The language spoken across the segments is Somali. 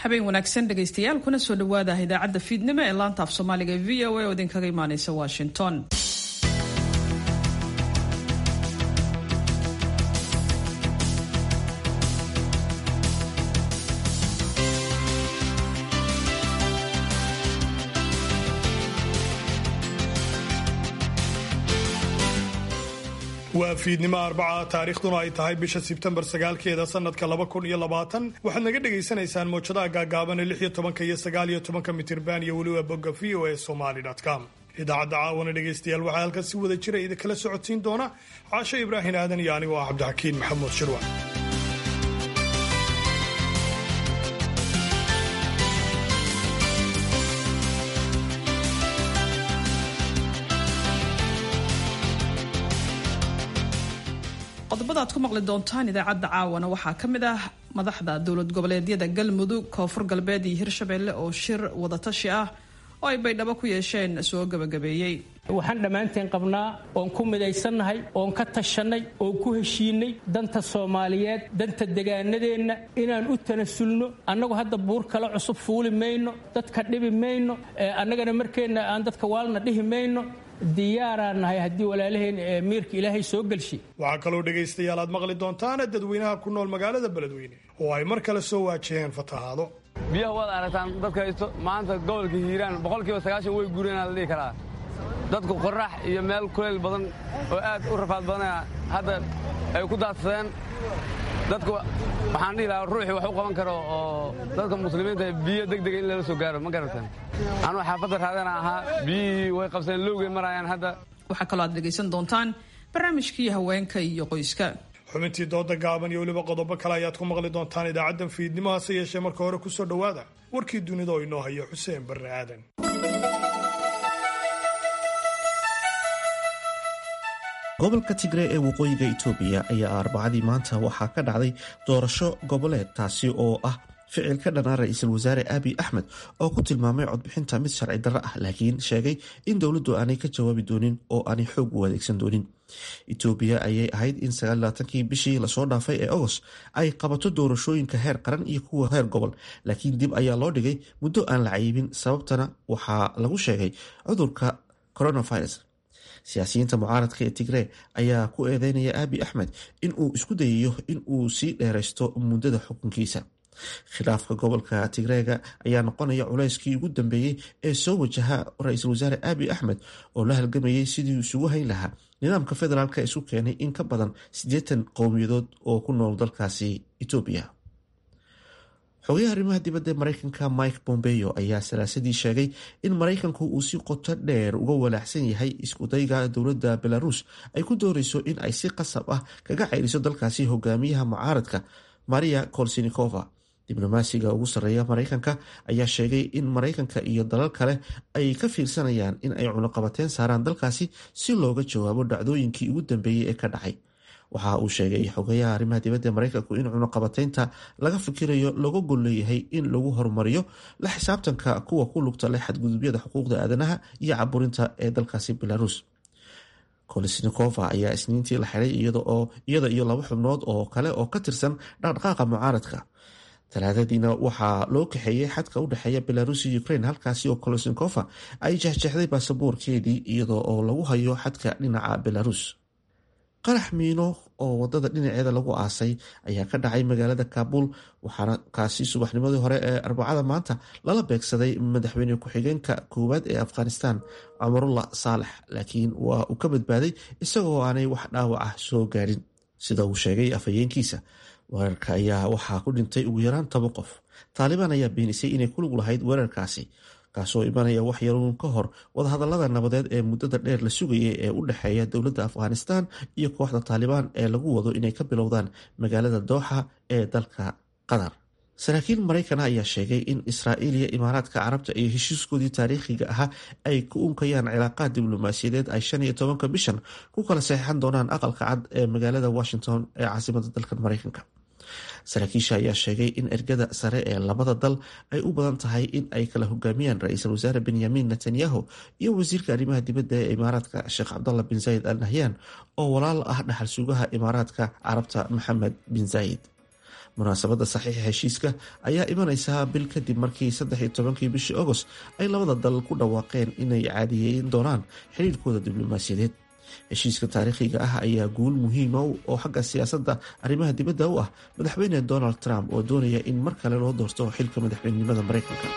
habeen wanaagsan dhegaystayaal kuna soo dhawaada idaacadda fiidnimo ee laanta af soomaaliga ee v o a oo idinkaga imaaneysa washington waa fiidnimo arbaca taariikhduna ay tahay bisha sebtembar sagaalkeeda sanadka laba kun iyo labaatan waxaad naga dhagaysanaysaan mowjadaha gaagaaban ee lix iyo tobanka iyo sagaal iyo tobanka mitirban iyo weliba bogga v o a somali com idaacadda caawana dhegaystayaal waxaa halkan si wada jira idinkala socodsiin doona caasho ibraahim aadan iyo anigoo ah cabdixakiin maxamuud shirwa qodobada aad ku maqli doontaan idaacadda caawana waxaa ka mid ah madaxda dowlad goboleedyada galmudug koonfur galbeed iyo hirshabelle oo shir wadatashi ah oo ay baydhabo ku yeesheen soo gabagabeeyey waxaan dhammaanteen qabnaa oon ku midaysannahay oon ka tashannay oon ku heshiinay danta soomaaliyeed danta degaanadeenna inaan u tanasulno annagu hadda buur kale cusub fuuli mayno dadka dhibi mayno annagana markeenna aan dadka waalna dhihi mayno diyaaraan nahay haddii walaalaheen miirka ilaahay soo gelshay waxaa kaloo dhegaystayaal aad maqli doontaan dadweynaha ku nool magaalada beledweyne oo ay mar kale soo waajaheen fatahaado biyaha waad aragtaan dadka haysto maanta gobolka hiiraan boqolkiiba sagaashan way guureenaa la dhihi karaa dadku qorrax iyo meel kulayl badan oo aad u rafaad badanaya hadda ay ku daadsadeen dadku waxaan dhihi lahaa ruuxii wax u qaban karo oo dadka muslimiinta biyo degdega in lala soo gaaro ma garataan anuu xaafadda raadana ahaa biyihii way qabseen lowgay marayaan hadda waxaa kaloo aad dhegaysan doontaan barnaamijkii haweenka iyo qoyska xubintii dooda gaaban iyo weliba qodobo kale ayaad ku maqli doontaan idaacaddan fiidnimo hase yeeshee marka hore ku soo dhowaada warkii dunida oo inoo hayo xuseen barre aadan gobolka tigree ee waqooyiga itoobiya ayaa arbacadii maanta waxaa ka dhacday doorasho goboleed taasi oo ah ficil ka dhanaa ra-iisul wasaare abiy axmed oo ku tilmaamay codbixinta mid sharci darro ah laakiin sheegay in dowladdu aanay ka jawaabi doonin oo aanay xoog u adeegsan doonin itoobiya ayay ahayd in sagaallaatankii bishii lasoo dhaafay ee agost ay qabato doorashooyinka heer qaran iyo kuwa heer gobol laakiin dib ayaa loo dhigay muddo aan la cayibin sababtana waxaa lagu sheegay cudurka coronavirus siyaasiyiinta mucaaradka ee tigree ayaa ku eedeynaya abi axmed in uu isku dayayo in uu sii dheeraysto muddada xukunkiisa khilaafka gobolka tigreega ayaa noqonaya culayskii ugu dambeeyey ee soo wajaha ra-iisul wasaare abi axmed oo la halgamayay sidii isugu hayn lahaa nidaamka federaalk isu keenay in ka badan siddeetan qowmiyadood oo ku nool dalkaasi etoobiya xogayaha arrimaha dibadda ee mareykanka mike bombeo ayaa salaasadii sheegay in maraykanku uu si qoto dheer uga walaaxsan yahay iskudayga dowladda belarus ay ku dooreyso in ay si qasab ah kaga ceyriso dalkaasi hogaamiyaha mucaaradka maria kolsinikova diblomaasiga ugu sarreeya maraykanka ayaa sheegay in maraykanka iyo dalal kale ay ka fiirsanayaan in ay cunuqabateyn saaraan dalkaasi si looga jawaabo dhacdooyinkii ugu dambeeyey ee ka dhacay waxa uu sheegay xogayaha arrimaha dibadda maraykanku in cunuqabateynta laga fikirayo laga gol leeyahay in lagu horumariyo la xisaabtanka kuwa ku lugta leh xadgudubyada xuquuqda aadanaha iyo caburinta ee dalkaasi belarus kolesnikova ayaa isniintii la xiray iyada iyo laba xubnood oo kale oo ka tirsan dhaqdhaqaaqa mucaaradka talaadadiina waxaa loo kaxeeyey xadka u dhexeeya belarus iyo ukraine halkaasi oo kolesnikova ay jexjexday baasaboorkeedii iyadoo oo lagu hayo xadka dhinaca belarus qarax miino oo wadada dhinaceeda lagu aasay ayaa ka dhacay magaalada kaabul waxaana kaasi subaxnimadii hore ee arbacada maanta lala beegsaday madaxweyne ku-xigeenka koowaad ee afghanistan cumarullah saalex laakiin waa uu ka badbaaday isagoo aanay wax dhaawac ah soo gaadhin sida uu sheegay afhayeenkiisa weerarka ayaa waxaa ku dhintay ugu yaraan toban qof taalibaan ayaa beenisay inay ku lug lahayd weerarkaasi kaasoo imanaya wax yaruun ka hor wadahadalada nabadeed ee muddada dheer la sugayay ee u dhexeeya dowladda afghanistan iyo kooxda taalibaan ee lagu wado inay ka bilowdaan magaalada dooxa ee dalka qatar saraakiil maraykana ayaa sheegay in israa'iil iyo imaaraadka carabta iyo heshiiskoodii taariikhiga ahaa ay ku unkayaan cilaaqaad diblomaasiyadeed ay shan iyo tobanka bishan ku kala saxeixan doonaan aqalka cad ee magaalada washington ee caasimada dalka maraykanka saraakiisha ayaa sheegay in ergada sare ee labada dal ay u badan tahay in ay kala hogaamiyaan ra-iisul wasaare benyamin netanyahu iyo wasiirka arrimaha dibadda ee imaaraadka sheekh cabdallah bin zayid al nahyan oo walaal ah dhaxal sugaha imaaraadka carabta maxamed bin zayid munaasabadda saxiixa heshiiska ayaa imanaysaa bil kadib markii saddex iyo tobankii bishii agost ay labada dal ku dhawaaqeen inay caadiyeyn doonaan xiriirkooda diblomaasiyadeed heshiiska taariikhiga ah ayaa guul muhiima oo xagga siyaasadda arrimaha dibadda u ah madaxweyne donald trump oo doonaya in mar kale loo doorto xilka madaxweynenimada maraykanka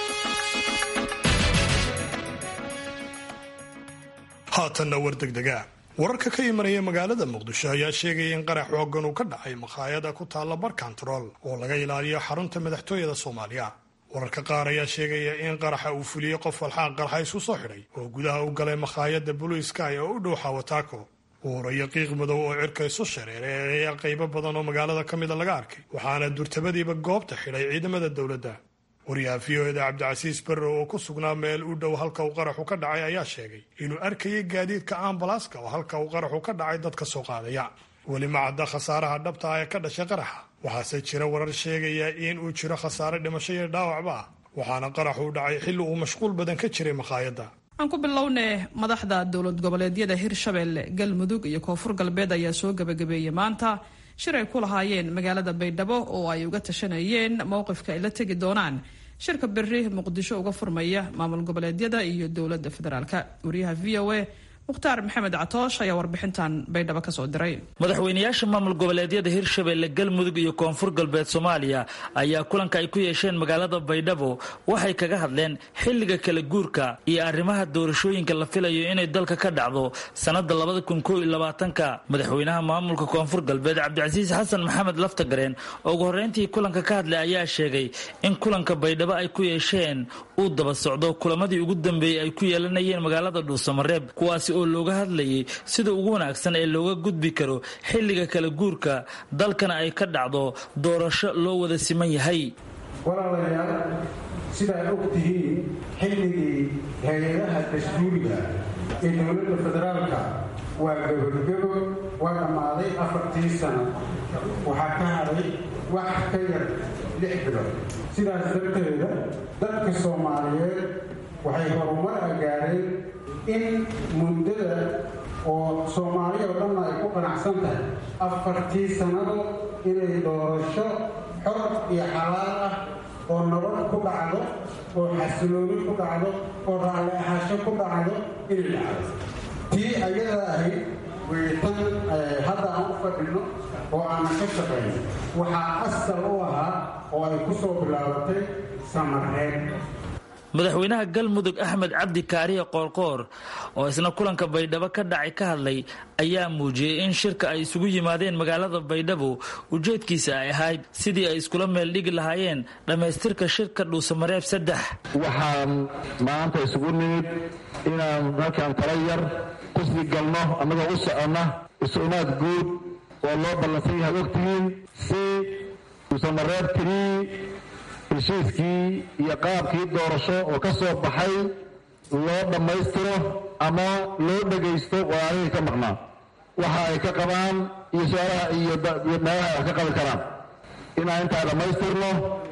haatanna war degdega wararka ka imanaya magaalada muqdisho ayaa sheegaya in qarax xoogan uu ka dhacay makhaayada ku taalla bar kontarool oo laga ilaaliyo xarunta madaxtooyada soomaaliya wararka qaar ayaa sheegaya in qaraxa uu fuliyey qof walxaan qarxa isu soo xidhay oo gudaha u galay makhaayadda blue sky oo u dhow xawataako uurayo qiiq madow oo cirka isu shareeray ayaa qaybo badan oo magaalada ka mida laga arkay waxaana durtabadiiba goobta xidhay ciidamada dowladda wariyaha v o eda cabdicasiis barre oo ku sugnaa meel u dhow halka uu qaraxu ka dhacay ayaa sheegay inuu arkayay gaadiidka ambalaaska oo halka uu qaraxu ka dhacay dadka soo qaadaya weli ma cadda khasaaraha dhabta ah ee ka dhashay qaraxa waxaase jira warar sheegaya in uu jiro khasaare dhimasho iyo dhaawacba ah waxaana qaraxu u dhacay xilli uu mashquul badan ka jiray makhaayadda aan ku bilownay madaxda dowlad goboleedyada hirshabelle galmudug iyo koonfur galbeed ayaa soo gebagabeeyey maanta shir ay ku lahaayeen magaalada baydhabo oo ay uga tashanayeen mowqifka ay la tegi doonaan shirka beri muqdisho uga furmaya maamul goboleedyada iyo dowladda federaalk wariyaha v o a mukhtaar maxamed catoosh ayaa warbixintan baydhabo kasoo diray madaxweynayaasha maamul goboleedyada hirshabelle galmudug iyo koonfur galbeed soomaaliya ayaa kulanka ay ku yeesheen magaalada baydhabo waxay kaga hadleen xilliga kala guurka iyo arrimaha doorashooyinka la filayo inay dalka ka dhacdo sannada labada kun koo iyo labaatanka madaxweynaha maamulka koonfur galbeed cabdicasiis xasan maxamed laftagareen oo ugu horreyntii kulanka ka hadlay ayaa sheegay in kulanka baydhabo ay ku yeesheen uu daba socdo kulamadii ugu dambeeyey ay ku yeelanayeen magaalada dhuusamareeb kuwaasi oo looga hadlayay sida ugu wanaagsan ee looga gudbi karo xilliga kala guurka dalkana ay ka dhacdo doorasho loo wada siman yahay walaalayaal sidaad og tihiin xilligii hay-adaha dastuuriga ee dowladda federaalka waa gabogebo waa dhammaaday afartii sano waxaa ka hadhay wax ka yar lix bilood sidaas darteeda dadka soomaaliyeed waxay horumar a gaareen in muddada oo soomaaliya oo dhanna ay ku qanacsan tahay afartii sannado inay doorasho xor iyo xalaal ah oo nabad ku dhacdo oo xasilooni ku dhacdo oo raalli ahaasho ku dhacdo inay dhacdo tii ayada ahayd weytan hadda aan u fadhino oo aanan ka shaqayno waxaa asal u ahaa oo ay ku soo bilaabatay samareed madaxweynaha galmudug axmed cabdi kaariye qoorqoor oo isna kulanka baydhabo ka dhacay ka hadlay ayaa muujiyey in shirka ay isugu yimaadeen magaalada baydhabo ujeedkiisa ay ahayd sidii ay iskula meel dhigi lahaayeen dhammaystirka shirka dhuusamareeb saddex waxaan maanta isugu nimid inaan halkan tala yar ku sii galno annagoo u soconna is-umaad guud oo loo ballansan yahay ogtihiin si dhuusamareeb tirii heshiiskii iyo qaabkii doorasho oo ka soo baxay loo dhammaystiro ama loo dhegaysto walaalihii ka maqnaa waxa ay ka qabaan iyo su-aalaha iyo meelaha ay wax ka qabi karaan inaan intaa dhammaystirno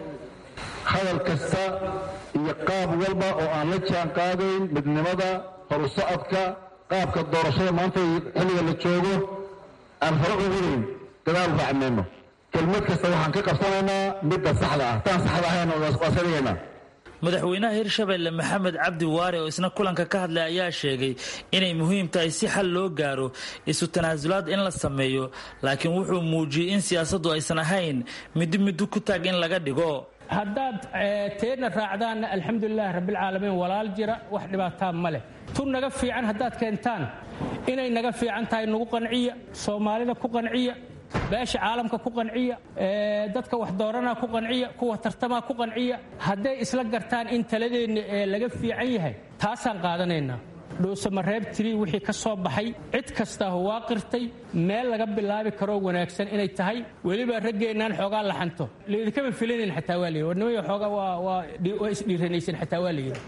hadal kasta iyo qaab walba oo aan la jaan qaadayn midnimada horu socodka qaabka doorashada maanta xilliga la joogo aan hore ugudayn dadaal raacmayno kelmad kasta waxaan ka qabsanaynaa midda saxda ah taan saxda ahayn waa iska dhigaynaa madaxweynaha hirshabelle maxamed cabdi waare oo isna kulanka ka hadlay ayaa sheegay inay muhiim tahay si xal loo gaaro isu tanaasulaad in la sameeyo laakiin wuxuu muujiyey in siyaasaddu aysan ahayn middi middo ku taag in laga dhigo haddaad teedna raacdaanna alxamdulilahi rabbilcaalamiin walaal jira wax dhibaataa ma leh tu naga fiican haddaad keentaan inay naga fiican tahay nagu qanciya soomaalida ku qanciya beesha caalamka ku qanciya dadka wax dooranaa ku qanciya kuwa tartamaa ku qanciya hadday isla gartaan in taladeenna ee laga fiican yahay taasaan qaadanaynaa dhuusamareeb tirii wixii ka soo baxay cid kastaa waa qirtay meel laga bilaabi karoo wanaagsan inay tahay weliba raggeennaan xoogaa laxanto laydinkama filanayn xataa waa layidhi warnimaya xoogaa waa isdhiiranaysan xataa waa layidhi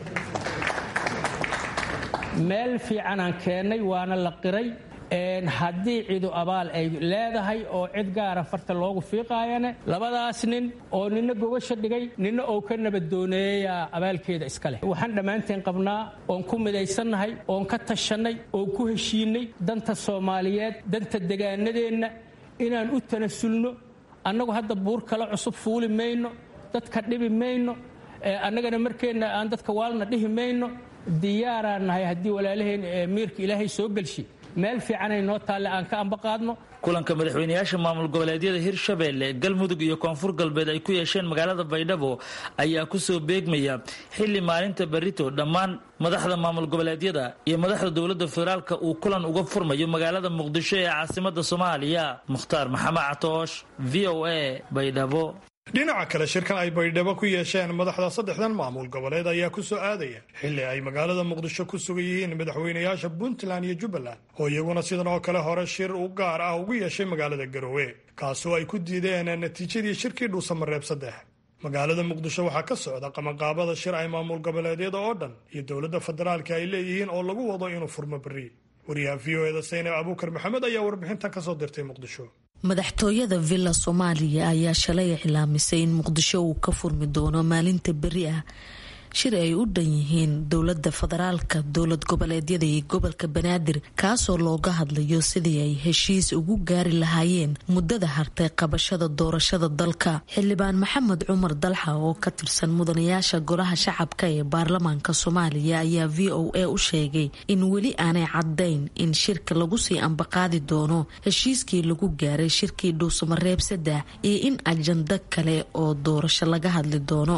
meel fiicanaan keennay waana la qiray haddii cidu abaal ay leedahay oo cid gaara farta loogu fiiqaayane labadaas nin oo nina gogasha dhigay nina ou ka nabadooneeyaa abaalkeeda iska leh waxaan dhammaanteen qabnaa oon ku midaysannahay oon ka tashannay oon ku heshiinnay danta soomaaliyeed danta degaanadeenna inaan u tanasulno annagu hadda buur kale cusub fuuli mayno dadka dhibi mayno annagana markeenna aan dadka waalna dhihi mayno diyaaraan nahay haddii walaalaheen miirka ilaahay soo gelshi meel fiicanay noo taalle aan ka ambaqaadno kulanka madaxweynayaasha maamul goboleedyada hirshabeelle galmudug iyo koonfur galbeed ay ku yeesheen magaalada baydhabo ayaa kusoo beegmaya xilli maalinta berito dhammaan madaxda maamul goboleedyada iyo madaxda dowladda federaalka uu kulan uga furmayo magaalada muqdisho ee caasimada soomaaliya mukhtaar maxamed catoosh v o a baydhabo dhinaca kale shirkan ay baydhabo ku yeesheen madaxda saddexdan maamul goboleed ayaa ku soo aadaya xilli ay magaalada muqdisho ku sugan yihiin madaxweynayaasha puntland iyo jubbaland oo iyaguna sidan oo kale hore shir u gaar ah ugu yeeshay magaalada garowe kaasoo ay ku diideen natiijadii shirkii dhuusamareeb saddex magaalada muqdisho waxaa ka socda qabanqaabada shir ay maamul goboleedyada oo dhan iyo dowladda federaalka ay leeyihiin oo lagu wado inuu furmo berri wariyaha v o eda saynab abuukar maxamed ayaa warbixintan kasoo dirtay muqdisho madaxtooyada villa soomaaliya ayaa shalay iclaamisay in muqdisho uu ka furmi doono maalinta beri ah shir ay u dhan yihiin dowlada federaalka dowlad goboleedyada iyo gobolka banaadir kaasoo looga hadlayo sidii ay heshiis ugu gaari lahaayeen muddada hartay qabashada doorashada dalka xildhibaan maxamed cumar dalxa oo ka tirsan mudanayaasha golaha shacabka ee baarlamaanka soomaaliya ayaa v o a u sheegay in weli aanay caddayn in shirka lagu sii ambaqaadi doono heshiiskii lagu gaaray shirkii dhuusamareeb saddex iyo in ajando kale oo doorasho laga hadli doono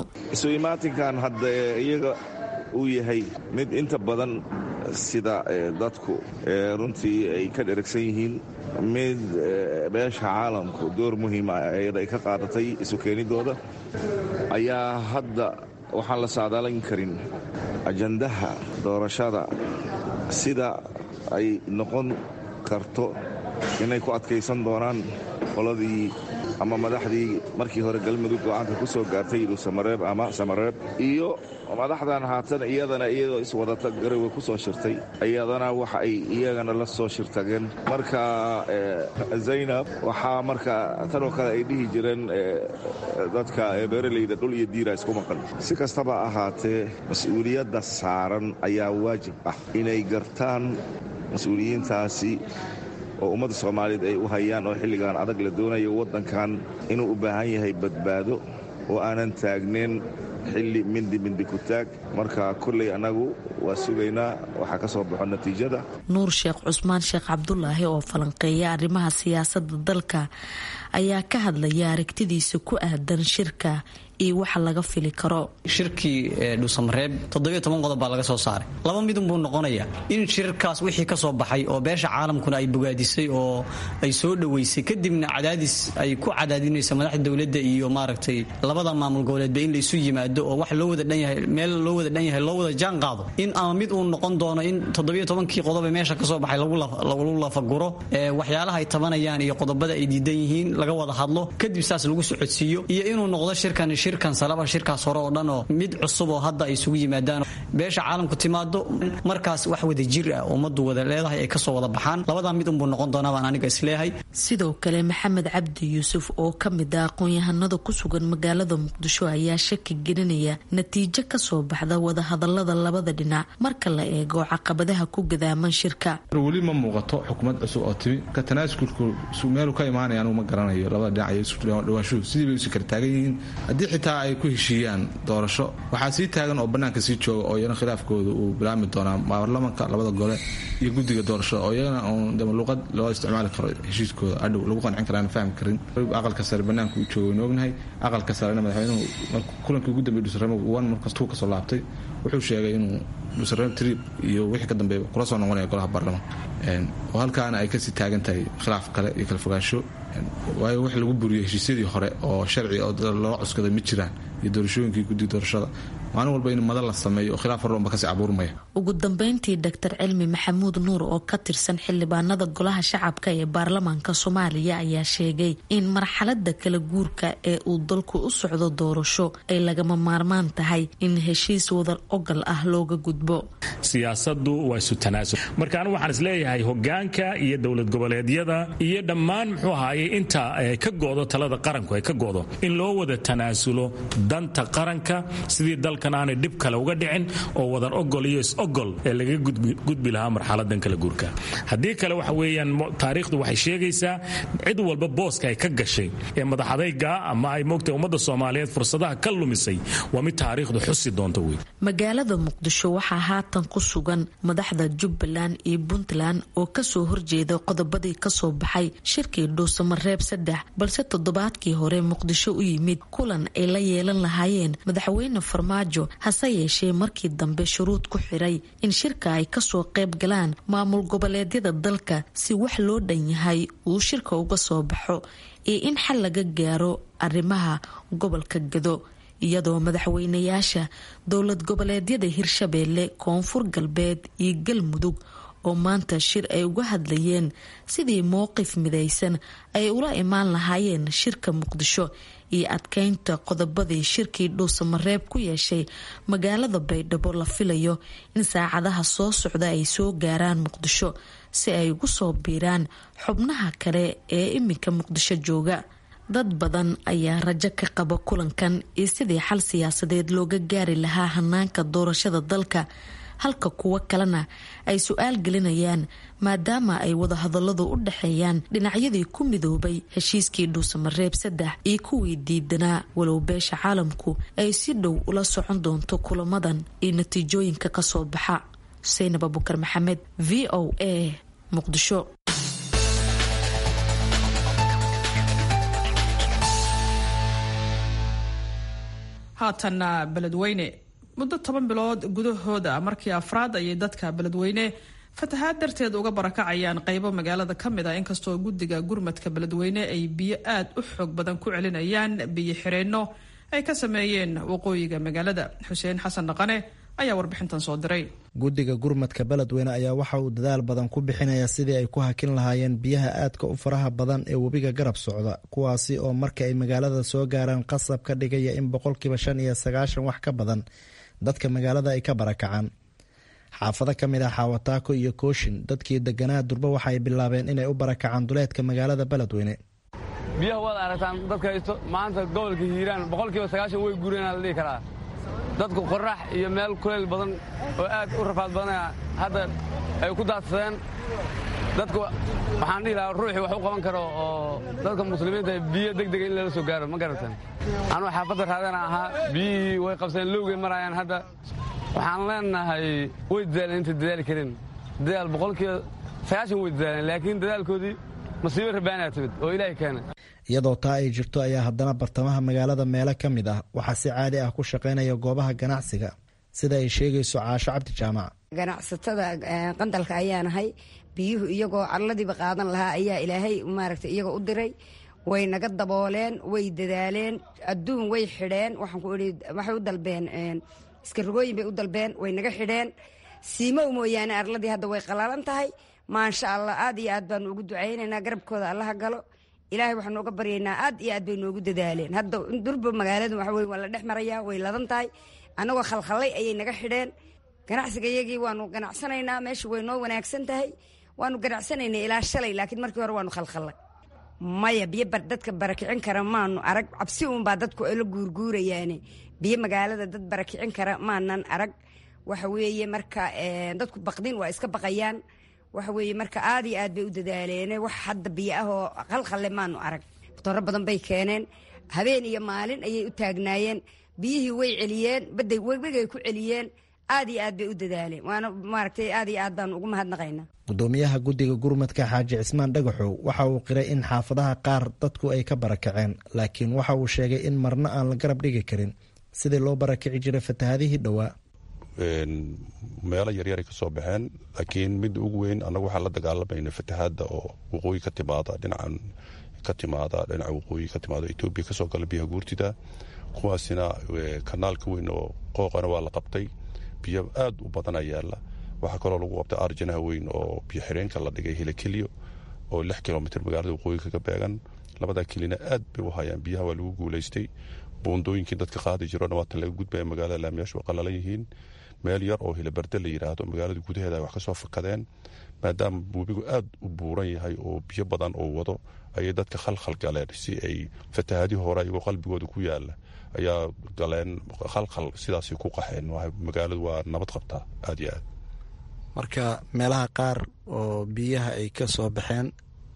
iyaga uu yahay mid inta badan sida dadku runtii ay ka dheragsan yihiin mid beesha caalamku door muhiima ayada ay ka qaadatay isu keenidooda ayaa hadda waxaan la saadaalayn karin ajandaha doorashada sida ay noqon karto inay ku adkaysan doonaan qoladii ama madaxdii markii hore galmudug go-aanka ku soo gaartay dhuusamareeb ama samareeb iyo madaxdan haatan iyadana iyadoo iswadata garowe ku soo shirtay iyadana waxa ay iyagana la soo shirtageen marka zaynab waxaa marka tanoo kale ay dhihi jireen dadka beeraleyda dhul iyo diira isku maqan si kastaba ahaatee mas-uuliyadda saaran ayaa waajib ah inay gartaan mas-uuliyiintaasi oo ummadda soomaaliyeed ay u hayaan oo xilligan adag la doonayo waddankan inuu u baahan yahay badbaado oo aanan taagnayn xilli mindi mindi ku taag marka kolley annagu waa sugaynaa waxaa ka soo baxo natiijada nuur sheekh cusmaan sheekh cabdulaahi oo falanqeeya arrimaha siyaasadda dalka ayaa ka hadlaya aragtidiisa ku aadan shirka iyo waxa laga fili karo shirkii dhuusamareeb toddobiyo toban qodob baa laga soo saaray laba midun buu noqonayaa in shirkaas wixii ka soo baxay oo beesha caalamkuna ay bogaadisay oo ay soo dhoweysay kadibna cadaadis ay ku cadaadinaysa madaxda dowladda iyo maaragtay labada maamul goboleedba in laysu yimaado oo wax loo wada dhan yahay meel loo wada dhan yahay loo wada jaan qaado in ama mid uu noqon doono in toddobiyo tobankii qodob ee meesha ka soo baxay lagu lafaguro waxyaalaha ay tabanayaan iyo qodobada ay diidan yihiin laga wada hadlo kadib saas lagu socodsiiyo iyo inuu noqdo shirkan shirkan salaba shirkaas hore oo dhan oo mid cusub oo hadda ay isugu yimaadaan beesha caalamku timaado markaas wax wada jir ah ummaddu wada leedahay ay kasoo wada baxaan labadaa mid unbuu noqon doonaa baan aniga isleeyahay sidoo kale maxamed cabdi yuusuf oo ka mid ah aqoon-yahanada ku sugan magaalada muqdisho ayaa shaki gelinaya natiijo kasoo baxda wadahadalada labada dhinac marka la eego caqabadaha ku gadaaman shirka weli ma muuqato xukuumad cusub oo timi ka tanaasulku meelu ka imaanaya anugu ma garanayo labada dhinac iyo isudhawaanshuhu sidii bay isu kala taagan yihiin haddii xitaa ay ku heshiiyaan doorasho waxaa sii taagan oo bannaanka sii jooga oo iyana khilaafkooda uu bilaabmi doonaa baarlamanka labada gole iyo guddiga doorashada oo iyagana uun luqad loo isticmaali karo heshiiskooda adhow lagu qancin karaana fahmi karin aqalka sare bannaanka uu jooga waynu ognahay aqalka sarena madaxweynuhu kulankii ugu dambeeyay dhusaramo wan markas tuu kasoo laabtay wuxuu sheegay inuu dhusaramo trip iyo wixii ka dambeeya kula soo noqonaya golaha baarlamanka oo halkaana ay kasii taagan tahay khilaaf kale iyo kala fogaansho waayo wax lagu buriyo heshiisyadii hore oo sharci oo loo cuskaday ma jiraan iyo doorashooyinkii guddiga doorashada maalin walba in madal la sameeyo oo khilaaf horba kasii abuurmaya ugu dambeyntii doctor cilmi maxamuud nuur oo ka tirsan xildhibaanada golaha shacabka ee baarlamaanka soomaaliya ayaa sheegay in marxalada kala guurka ee uu dalku u socdo doorasho ay lagama maarmaan tahay in heshiis wadar ogal ah looga gudbo siyaasadu waa isu tanaasul marka anigu waxaan isleeyahay hogaanka iyo dowlad goboleedyada iyo dhammaan muxuu ahaaye inta ka go'do talada qaranku ay ka go'do in loo wada tanaasulo danta qaranka sidii dalka dalkan aanay dhib kale uga dhicin oo wadan ogol iyo is-ogol ee laga gudbi lahaa marxaladan kala guurka haddii kale waxa weeyaan taariikhdu waxay sheegaysaa cid walba booska ay ka gashay ee madaxadayga ama ay moogtay ummadda soomaaliyeed fursadaha ka lumisay waa mid taariikhdu xusi doonta wey magaalada muqdisho waxaa haatan ku sugan madaxda jubbaland iyo puntland oo kasoo horjeeda qodobadii kasoo baxay shirkii dhuusamareeb saddex balse toddobaadkii hore muqdisho u yimid kulan ay la yeelan lahaayeen madaxweyne farmaajo hase yeeshee markii dambe shuruud ku xiray in shirka ay kasoo qayb galaan maamul goboleedyada dalka si wax loo dhan yahay uu shirka uga soo baxo iyo in xal laga gaaro arrimaha gobolka gado iyadoo madaxweynayaasha dowlad goboleedyada hirshabeelle koonfur galbeed iyo galmudug oo maanta shir ay uga hadlayeen sidii mowqif midaysan ay ula imaan lahaayeen shirka muqdisho iyo adkeynta qodobadii shirkii dhuusamareeb ku yeeshay magaalada baydhabo la filayo in saacadaha soo socda ay soo gaaraan muqdisho si ay ugu soo biiraan xubnaha kale ee iminka muqdisho jooga dad badan ayaa rajo ka qaba kulankan iyo sidii xal siyaasadeed looga gaari lahaa hanaanka doorashada dalka halka kuwo kalena ay su-aal gelinayaan maadaama ay wadahadaladu u dhexeeyaan dhinacyadii ku midoobay heshiiskii dhuusamareeb saddex iyo kuwii diidanaa walow beesha caalamku ay si dhow ula socon doonto kulamadan iyo natiijooyinka kasoo baxa xuseynab abukar maxamed v o a muqdisho haatanna beledweyne muddo toban bilood gudahooda markii afraad ayay dadka beledweyne fatahaad darteed uga barakacayaan qaybo magaalada ka mid ah inkastoo guddiga gurmadka beledweyne ay biyo aad u xoog badan ku celinayaan biyo xireenno ay ka sameeyeen waqooyiga magaalada xuseen xasan dhaqane ayaa warbixintan soo diray guddiga gurmadka beledweyne ayaa waxa uu dadaal badan ku bixinaya sidii ay ku hakin lahaayeen biyaha aadka u faraha badan ee webiga garab socda kuwaasi oo marka ay magaalada soo gaaraan qasab ka dhigaya in boqolkiiba shan iyo sagaashan wax ka badan dadka magaalada ay ka barakacaan xaafado ka mid ah xaawataako iyo kooshin dadkii deganaa durba waxaay bilaabeen inay u barakacaan duleedka magaalada beledweyne biyaha waad aragtaan dadka haysto maanta gobolka hiiraan boqolkiiba sagaashan way guureenaa la dhihi karaa dadku qorrax iyo meel kuleyl badan oo aad u rafaad badanaya hadda ay ku daadsadeen dadku waxaan dhihi lahaa ruuxii wax u qaban karo oo dadka muslimiinta biyo degdega in lala soo gaaro ma garatan anuu xaafadda raadana ahaa biyihii way qabseen lowgay maraayaan hadda waxaan leenahay way dadaaleen intay dadaali karin dadaal boqolkiiba sagaashan way dadaaleen laakiin dadaalkoodii masiibo rabaanaa timid oo ilaahay keenay iyadoo taa ay jirto ayaa haddana bartamaha magaalada meelo ka mid ah waxaa si caadi ah ku shaqaynaya goobaha ganacsiga sida ay sheegayso caasho cabdi jaamac ganacsatada qandalka ayaanahay biyuhu iyagoo carladiiba qaadan lahaa ayaa ilaahay maaragta iyagoo u diray way naga dabooleen way dadaaleen adduun way xidheen waxaan ku idhi waxay u dalbeen iskarogooyin bay u dalbeen way naga xidheen siimow mooyaane arladii hadda way qalalan tahay maasha allah aad iyo aad baanu ugu ducaynaynaa garabkooda allaha galo ilaahay waxaanu uga baryaynaa aad iyo aad bay noogu dadaaleen hadda durba magaaladu waxa weye waa la dhex marayaa way ladan tahay annagoo khalkhallay ayay naga xidheen ganacsiga iyagii waanu ganacsanaynaa meesha way noo wanaagsan tahay waanu ganacsanaynay ilaa shalay laakiin markii hore waanu khalkhallay maya biyo dadka barakicin kara maanu arag cabsi uunbaa dadku la guurguurayaane biyo magaalada dad barakicin kara maanan arag waxa weeye marka dadku baqdin waa iska baqayaan waxa weeye marka aad iyo aad bay u dadaaleene wax hadda biyo ah oo khalkhalle maanu arag dooro badan bay keeneen habeen iyo maalin ayay u taagnaayeen biyihii way celiyeen baday webigay ku celiyeen aad iyo aad bay u dadaaleen waana maaragtay aad iyo aad baanu ugu mahadnaqaynaa gudoomiyaha guddiga gurmadka xaaji cismaan dhagaxow waxa uu qiray in xaafadaha qaar dadku ay ka barakaceen laakiin waxa uu sheegay in marna aan la garab dhigi karin sidii loo barakici jiray fatahadihii dhowaa meelo yaryaray ka soo baxeen laakiin mid ugu weyn annagu waxaan la dagaalamayna fatahaadda oo waqooyi ka timaada dhinacan ka timaada dhinaca waqooyi ka timaada etoobiya kasoo gala biyaha guurtida kuwaasina kanaalka weyn oo qooqana waa la qabtay biyo aad u badana yaala waxaa kaloo lagu qabtay arjanaha weyn oo biyo xireenka la dhigay hilakeliyo oo lix kilomitr magaalada waqooyi kaga beegan labadaa kelina aad bay u hayaan biyaha waa lagu guulaystay buundooyinkii dadka qaadi jiro dhawaatan laga gudbaya magaalada laamiyaashu waa qalalan yihiin meel yar oo hilabarde la yidhaahdo magaalada gudaheeda ay wax ka soo fakadeen maadaama webigu aad u buuran yahay oo biyo badan oo wado ayay dadka khalkhal galeen si ay fatahaadii hore ayagoo qalbigooda ku yaala ayaa galeen khalkhal sidaasay ku qaxeen magaaladu waa nabad qabtaa aad iyo aad marka meelaha qaar oo biyaha ay ka soo baxeen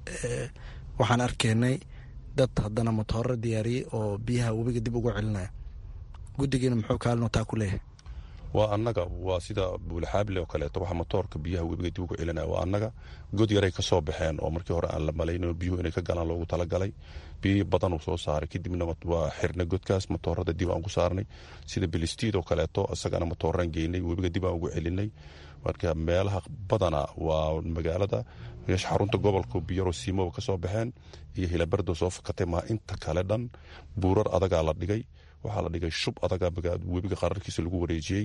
waxaan arkaynay dad haddana matooro diyaariyey oo biyaha webiga dib ugu celinaya guddigiina muxuu kaalino taa ku leeyahay waa annaga waa sida buulxaable oo kaleeto waxa matoorka biyaha webiga dib ugu celinaya waa annaga god yaray ka soo baxeen oo markii hore aan la malayno biyuhu inay ka galaan loogu talagalay biyo badan uu soo saaray kadibna waa xirnay godkaas matoorada dib aan ku saarnay sida bilistiid oo kaleeto isagana matooraan geynay webiga dib aan ugu celinay marka meelaha badana waa magaalada meesha xarunta gobolka biyaro siimoba ka soo baxeen iyo hilabardo soo fakatay maa inta kale dhan buurar adagaa la dhigay waxaa la dhigay shub adaga webiga qararkiisa lagu wareejiyey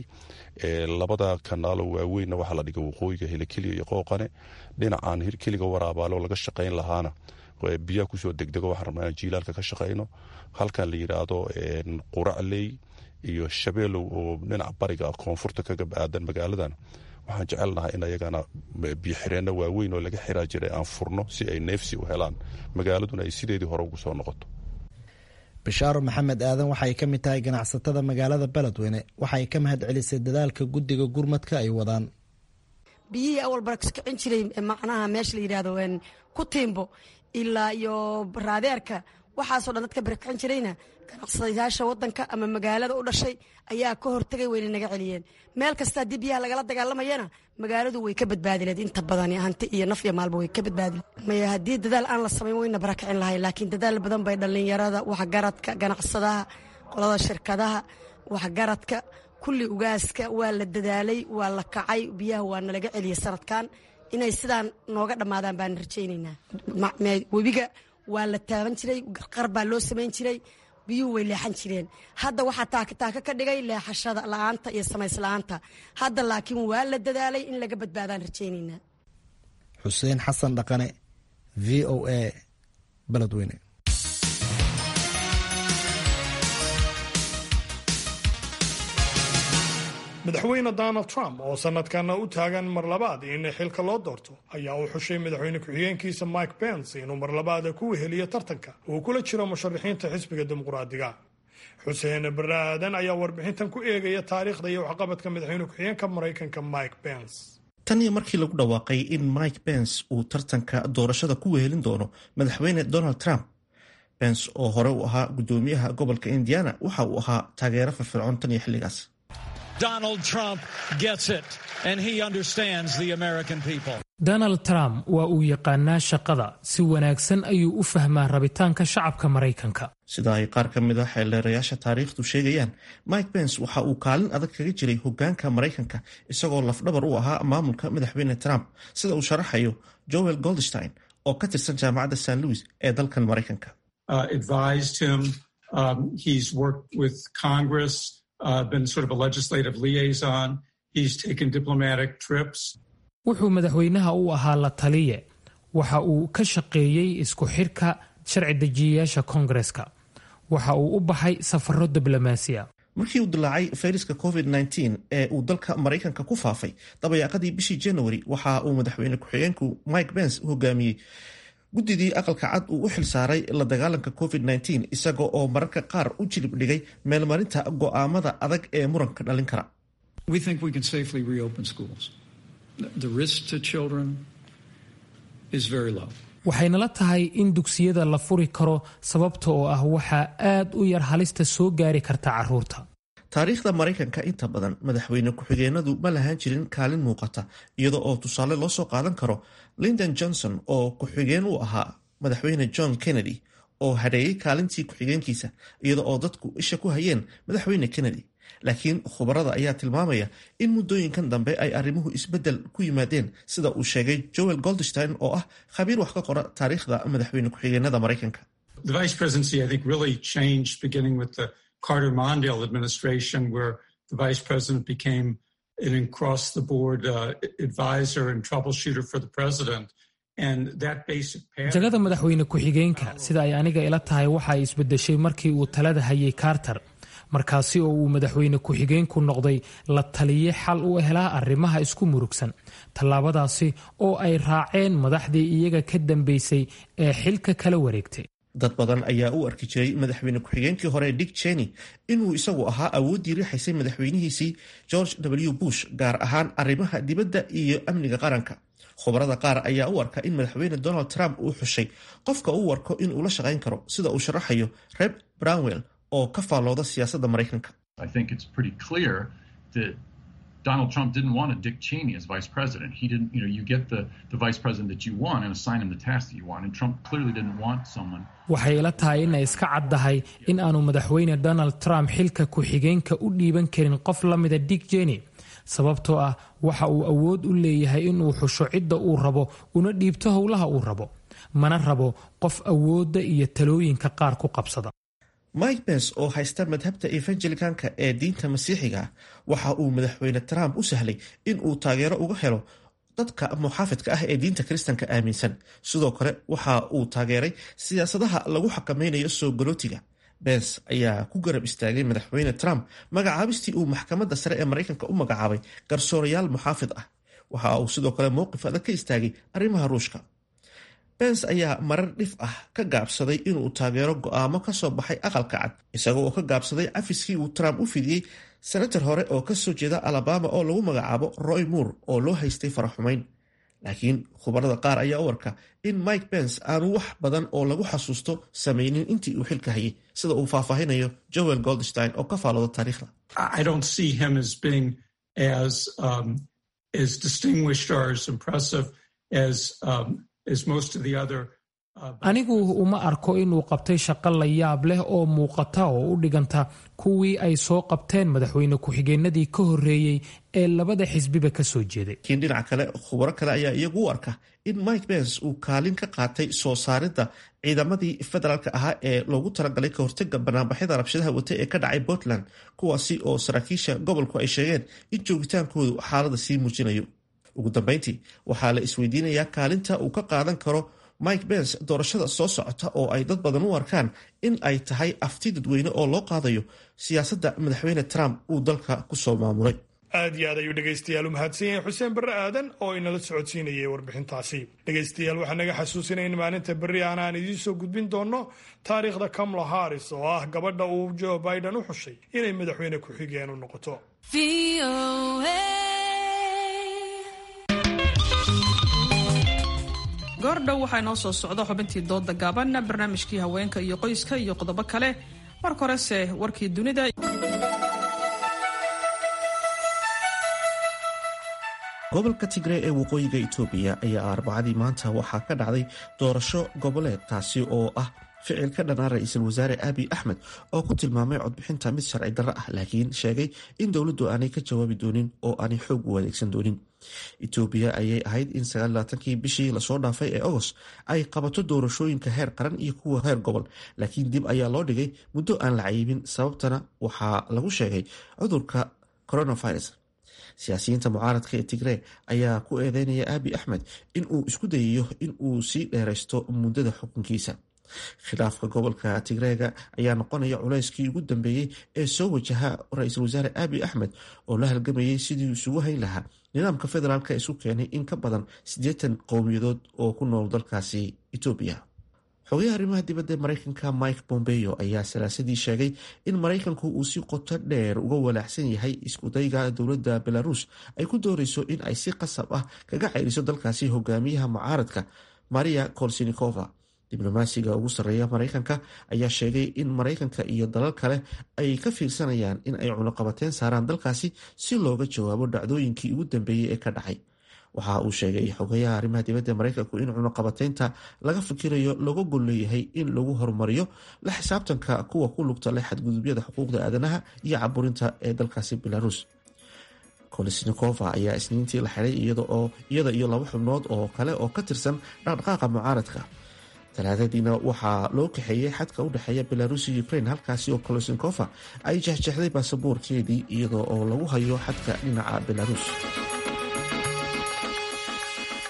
labada kanaalo waaweynna waxaa la dhigay waqooyiga hilakeliya iyo qooqane dhinacan hirkeliga waraabaalo laga shaqayn lahaana biyaha kusoo degdego waxaan rabnaa inaan jiilaalka ka shaqayno halkan la yidhaahdo quracley iyo shabeelow oo dhinaca bariga koonfurta kaga aadan magaaladan waxaan jecelnahay in ayagana biyoxireenno waaweyn oo laga xiraa jiray aan furno si ay neefsi u helaan magaaladuna ay sideedii hore ugu soo noqoto bishaaro maxamed aadan waxay ka mid tahay ganacsatada magaalada beledweyne waxay ka mahad celisay dadaalka guddiga gurmadka ay wadaan biyihii awal barakicin jiray macnaha meesha la yidhaahdo ku tiimbo ilaa iyo raadeerka waxaasoo dhan dadka barakicin jirayna ganacsadayaasha wadanka ama magaalada u dhashay ayaa ka hortagay wayna naga celiyeen meel kasta haddii biyaha lagala dagaalamayana magaaladu way ka badbaadileed inta badan hanti iyo naf iyo maalba way ka badbaadileed maya haddii dadaal aan la samayn wayna barakicin lahay laakiin dadaal badan bay dhallinyarada waxgaradka ganacsadaha qolada shirkadaha waxgaradka kulli ugaaska waa la dadaalay waa la kacay biyaha waa nalaga celiyey sanadkan inay sidaan nooga dhammaadaan baan rajaynaynaa webiga waa la taaban jiray qarqar baa loo samayn jiray biyuhu way leexan jireen hadda waxaa taakataaka ka dhigay leexashada la-aanta iyo samaysla'aanta hadda laakiin waa la dadaalay in laga badbaadaan rajaynaynaa xuseen xasan dhaqane v o a beledweyne madaxweyne donald trump oo sanadkana u taagan mar labaad in xilka loo doorto ayaa u xushay madaxweyne ku-xigeenkiisa mike pence inuu mar labaada ku weheliyo tartanka uu kula jiro musharaxiinta xisbiga dimuqraadiga xuseen barre aadan ayaa warbixintan ku eegaya taariikhda iyo waxqabadka madaxweyne ku-xigeenka maraykanka mike pence tan iyo markii lagu dhawaaqay in mike pence uu tartanka doorashada ku wehelin doono madaxweyne donald trump pence oo hore u ahaa guddoomiyaha gobolka indiana waxa uu ahaa taageero firfircoon tan iyo xilligaas Donald Trump gets it, and he understands the American people. donald trump waa uu yaqaanaa shaqada si wanaagsan ayuu u fahmaa rabitaanka shacabka maraykanka sida ay qaar ka mid a xeeldeerayaasha taariikhdu sheegayaan mike pence waxa uu kaalin adag kaga jiray hogaanka maraykanka isagoo lafdhabar u ahaa maamulka madaxweyne trump sida uu sharaxayo joel goldstein oo ka tirsan jaamacadda st louis ee dalkan maraykanka Uh, been sort of a legislative liaison. He's taken diplomatic trips. wuxuu madaxweynaha u ahaa la taliye waxa uu ka shaqeeyey isku xirka sharci dejiyayaasha koongareska waxa uu u baxay safaro diblomaasiya markii uu dilaacay fayraska covid ee uu dalka maraykanka ku faafay dabayaaqadii bishii january waxa uu madaxweyne ku-xigeenku mike pence hogaamiyey guddidii aqalka cad uu u xilsaaray la dagaalanka covid isaga oo mararka qaar u jilib dhigay meelmarinta go'aamada adag ee muranka dhalin kara waxaynala tahay in dugsiyada la furi karo sababta oo ah waxaa aad u yar halista soo gaari karta caruurta taariikhda maraykanka inta badan madaxweyne ku-xigeenadu ma lahaan jirin kaalin muuqata iyada oo tusaale loo soo qaadan karo lindon johnson oo ku-xigeen u ahaa madaxweyne john kennedy oo hadheeyey kaalintii ku-xigeenkiisa iyada oo dadku isha ku hayeen madaxweyne kennedy laakiin khubarada ayaa tilmaamaya in muddooyinkan dambe ay arrimuhu isbeddel ku yimaadeen sida uu sheegay joel goldstein oo ah khabiir wax ka qora taariikhda madaxweyne ku-xigeenada maraykanka Carter Mondale administration, where the vice president became an across the board uh, advisor and troubleshooter for the president. And that basic jagada madaxweyne ku-xigeenka sida ay aniga ila tahay waxa ay isbedeshay markii uu talada hayay carter markaasi oo uu madaxweyne ku-xigeenku noqday la taliye xal u helaa arrimaha isku murugsan tallaabadaasi oo ay raaceen madaxdii iyaga ka dambeysay ee xilka kala wareegtay dad badan ayaa u arki jiray madaxweyne ku-xigeenkii hore dick cheney inuu isagu ahaa awooddii riixaysay madaxweynihiisii george w bush gaar ahaan arrimaha dibadda iyo amniga qaranka khubarada qaar ayaa u arka in madaxweyne donald trump uu xushay qofka uu warko in uu la shaqayn karo sida uu sharaxayo reb brownwell oo ka faallooda siyaasadda maraykanka Donald Trump didn't want a Dick Cheney as vice president. He didn't, you know, you get the, the vice president that you want and assign him the task that you want. And Trump clearly didn't want someone. waxay ila tahay inay iska caddahay in aanu madaxweyne donald trump xilka ku-xigeenka u dhiiban karin qof la mida dick jeny sababtoo ah waxa uu awood u leeyahay inuu xusho cidda uu rabo una dhiibto howlaha uu rabo mana rabo qof awoodda iyo talooyinka qaar ku qabsada mike pence oo haysta madhabta evangelicanka ee diinta masiixiga ah waxa uu madaxweyne trump u sahlay in uu taageero uga helo dadka muxaafidka ah ee diinta kiristanka aaminsan sidoo kale waxa uu taageeray siyaasadaha lagu xakameynayo soo galootiga bens ayaa ku garab istaagay madaxweyne trump magacaabistii uu maxkamadda sare ee maraykanka u magacaabay garsoorayaal muxaafid ah waxa uu sidoo kale mowqif adag ka istaagay arrimaha ruushka bens ayaa marar dhif ah ka gaabsaday inuu taageero go'aamo ka soo baxay aqalka cad isagoo oo ka gaabsaday cafiskii uu trump u fidiyey senator hore oo ka soo jeeda alabama oo lagu magacaabo roy moore oo loo haystay faraxumayn laakiin khubarada qaar ayaa u arka in mike pence aanu wax badan oo lagu xasuusto samaynin intii uu xilka hayay sida uu faahfaahinayo joel goldstein oo ka faalooda taariikhda I don't see him as being as um, as distinguished or as impressive as um, as most of the other anigu uma arko inuu qabtay shaqo la yaab leh oo muuqata oo u dhiganta kuwii ay soo qabteen madaxweyne ku-xigeenadii ka horreeyey ee labada xisbiba ka soo jeeday laakiin dhinaca kale khubaro kale ayaa iyagu u arka in mike pence uu kaalin ka qaatay soo saaridda ciidamadii federaalka ahaa ee loogu talagalay ka hortaga banaanbaxyada rabshadaha wata ee ka dhacay portland kuwaasi oo saraakiisha gobolku ay sheegeen in joogitaankoodu xaalada sii muujinayo ugu dambeyntii waxaa la isweydiinayaa kaalinta uu ka qaadan karo mike pence doorashada soo socota oo ay dad badan u arkaan in ay tahay afti dadweyne oo loo qaadayo siyaasadda madaxweyne trump uu dalka kusoo maamulay aad iyo aad ayuu dhegaystayaal u mahadsan yahay xuseen barre aadan oo inala socodsiinayay warbixintaasi dhegaystayaal waxaa naga xasuusinaya in maalinta berri aan aan idiin soo gudbin doonno taariikhda kamala haris oo ah gabadha uu joe biden u xushay inay madaxweyne ku-xigeen u noqoto goordhow waxaa inoo soo socda xubintii dooda gaaban barnaamijkii haweenka iyo qoyska iyo qodobo kale marka horese warkii dunida gobolka tigree ee waqooyiga itoobiya ayaa arbacadii maanta waxaa ka dhacday doorasho goboleed taasi oo ah ficil ka dhanaa ra-iisul wasaare abiy axmed oo ku tilmaamay codbixinta mid sharci darro ah laakiin sheegay in dowladdu aanay ka jawaabi doonin oo aanay xoog u adeegsan doonin itoobiya ayay ahayd in sagaallaatankii bishii lasoo dhaafay ee ogos ay qabato doorashooyinka heer qaran iyo kuwa heer gobol laakiin dib ayaa loo dhigay muddo aan la cayibin sababtana waxaa lagu sheegay cudurka coronavirus siyaasiyiinta mucaaradka ee tigree ayaa ku eedeynaya abiy axmed in uu isku dayayo in uu sii dheeraysto muddada xukunkiisa khilaafka gobolka tigreega ayaa noqonaya culayskii ugu dambeeyey ee soo wajaha ra-iisul wasaare abiy axmed oo la halgamayay sidii isugu hayn lahaa nidaamka federaalk isu keenay in ka badan siddeetan qowmiyadood oo ku nool dalkaasi etoobiya xogayaha arrimaha dibadda maraykanka mike bombeo ayaa salaasadii sheegay in maraykanku uu si qoto dheer uga walaacsan yahay iskudayga dowladda belarus ay ku doonayso in ay si qasab ah kaga ceyriso dalkaasi hogaamiyaha mucaaradka maria kolsinikova diblomaasiga ugu sarreeya maraykanka ayaa sheegay in maraykanka iyo dalal kale ay ka fiirsanayaan in ay cunuqabateen saaraan dalkaasi si looga jawaabo dhacdooyinkii ugu dambeeyey ee ka dhacay waxa uu sheegay xogayaha arrimaha dibadda maraykanku in cunuqabateynta laga fikirayo laga gol leeyahay in lagu horumariyo la xisaabtanka kuwa ku lugta leh xadgudubyada xuquuqda aadanaha iyo caburinta ee dalkaasi belarus kolesnikova ayaa isniintii la xiday iyada iyo laba xubnood oo kale oo ka tirsan dhaqdhaqaaqa mucaaradka talaadadiina waxaa loo kaxeeyey xadka u dhexeeya belarus iyo ukraine halkaasi oo kolosnikova ay jexjexday baasaboorkeedii iyada oo lagu hayo xadka dhinaca belarus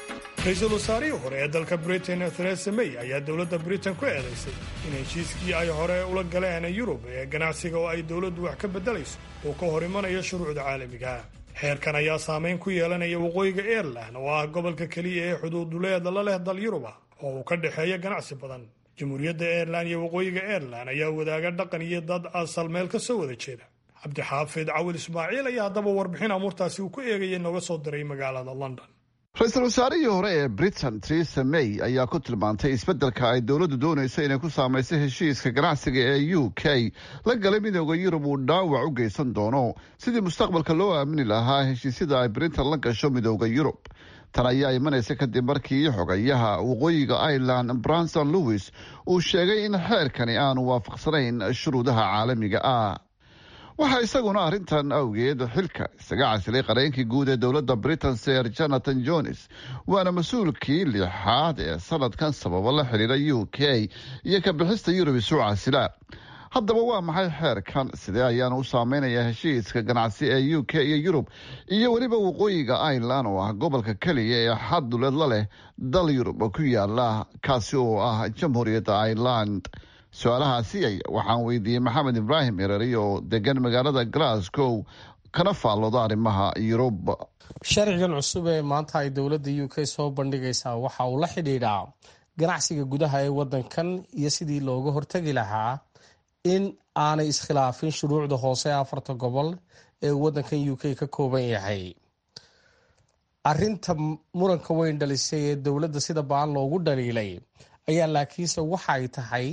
ra-iisul wasaarihii hore ee dalka britain theresa may ayaa dowladda britain ku eedaysay in heshiiskii ay hore ula galeen yurub ee ganacsiga oo ay dowladdu wax ka beddelayso uu ka hor imanayo shuruucda caalamiga xeerkan ayaa saameyn ku yeelanaya waqooyiga airelan oo ah gobolka keliya ee xuduuduleeda la leh dal yuruba oo uu ka dhexeeya ganacsi badan jamhuuriyadda airelan iyo waqooyiga airelan ayaa wadaaga dhaqan iyo dad asal meel ka soo wada jeeda cabdixaafid cawil ismaaciil ayaa haddaba warbixin amuurtaasi uu ku eegayay nooga soo diray magaalada london ra-iisul wasaarihii hore ee britain theresa may ayaa ku tilmaantay isbeddelka ay dowladdu doonayso inay ku saamayso heshiiska ganacsiga ee u k la galay midooda yurub uu dhaawac u geysan doono sidii mustaqbalka loo aamini lahaa heshiisyada ay britain la gasho midooda yurub tan ayaa imanaysa kadib markii xogayaha waqooyiga ireland branson lewis uu sheegay in xeerkani aanu waafaqsanayn shuruudaha caalamiga ah waxaa isaguna arrintan awgeed xilka isaga casilay qareenkii guud ee dowladda britain ser jonathan jones waana mas-uulkii lixaad ee sanadkan sababo la xidhiira u k iyo ka bixista yurub isu casila haddaba waa maxay xeerkan sidee ayaana u saameynaya heshiiska ganacsi ee u k iyo yurub iyo weliba waqooyiga ireland oo ah gobolka keliya ee xadduleed la leh dal yurub ku yaala kaasi oo ah jamhuuriyadda ireland su-aalahaasi waxaan weydiiyey maxamed ibraahim ereri oo degan magaalada glasgow kana faallooda arrimaha yurub sharcigan cusub ee maanta ay dowladda u k soo bandhigaysaa waxa uu la xidhiidhaa ganacsiga gudaha ee wadankan iyo sidii looga hortegi lahaa in aanay iskhilaafin shuruucda hoose ee afarta gobol ee wadankan u k ka kooban yahay arinta muranka weyn dhalisay ee dowladda sida baan loogu dhaliilay ayaa laakiinse waxay tahay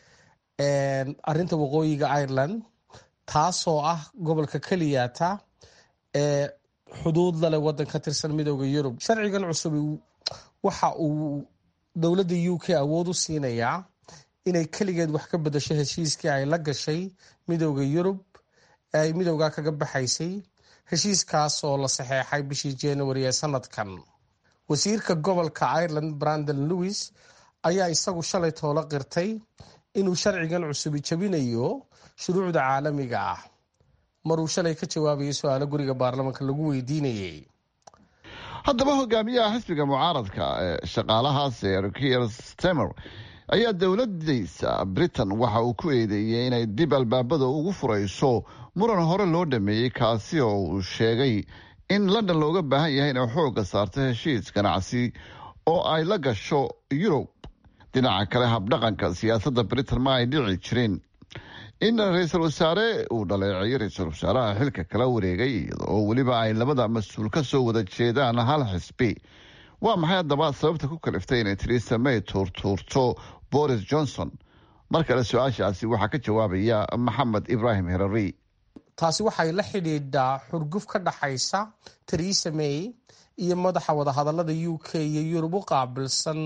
arinta waqooyiga ireland taasoo ah gobolka keliyata ee xuduud lale wadan ka tirsan midooda yurub sharcigan cusub waxa uu dowladda u k awood u siinayaa inay keligeed wax ka bedasho heshiiskii ay la gashay midooda yurub ee ay midooda kaga baxaysay heshiiskaas oo la saxeexay bishii january ee sanadkan wasiirka gobolka ireland brandon lewis ayaa isagu shalay toola qirtay inuu sharcigan cusubi jabinayo shuruucda caalamiga ah maruu shalay ka jawaabayay su-aalo guriga baarlamaanka lagu weydiinayay haddaba hogaamiyaha xisbiga mucaaradka ee shaqaalaha ser kier stemer ayaa dowladdiisa britain waxa uu ku eedeeyey inay dib albaabada ugu furayso muran hore loo dhameeyey kaasi oo uu sheegay in london looga baahan yahay inay xoogga saarto heshiis ganacsi oo ay la gasho yurub dhinaca kale habdhaqanka siyaasadda britain ma ay dhici jirin in ra-iisul wasaare uu dhaleeceeyo ra-iisul wasaaraha xilka kala wareegay iyadoo weliba ay labada mas-uul ka soo wada jeedaan hal xisbi waa maxay haddaba sababta ku kaliftay inay theresa may tuurtuurto boris johnson mar kale su-aashaasi waxaa ka jawaabaya maxamed ibraahim herari taasi waxay la xidhiidhaa xurguf ka dhaxaysa theresa may iyo madaxa wadahadalada u k iyo yurub u qaabilsan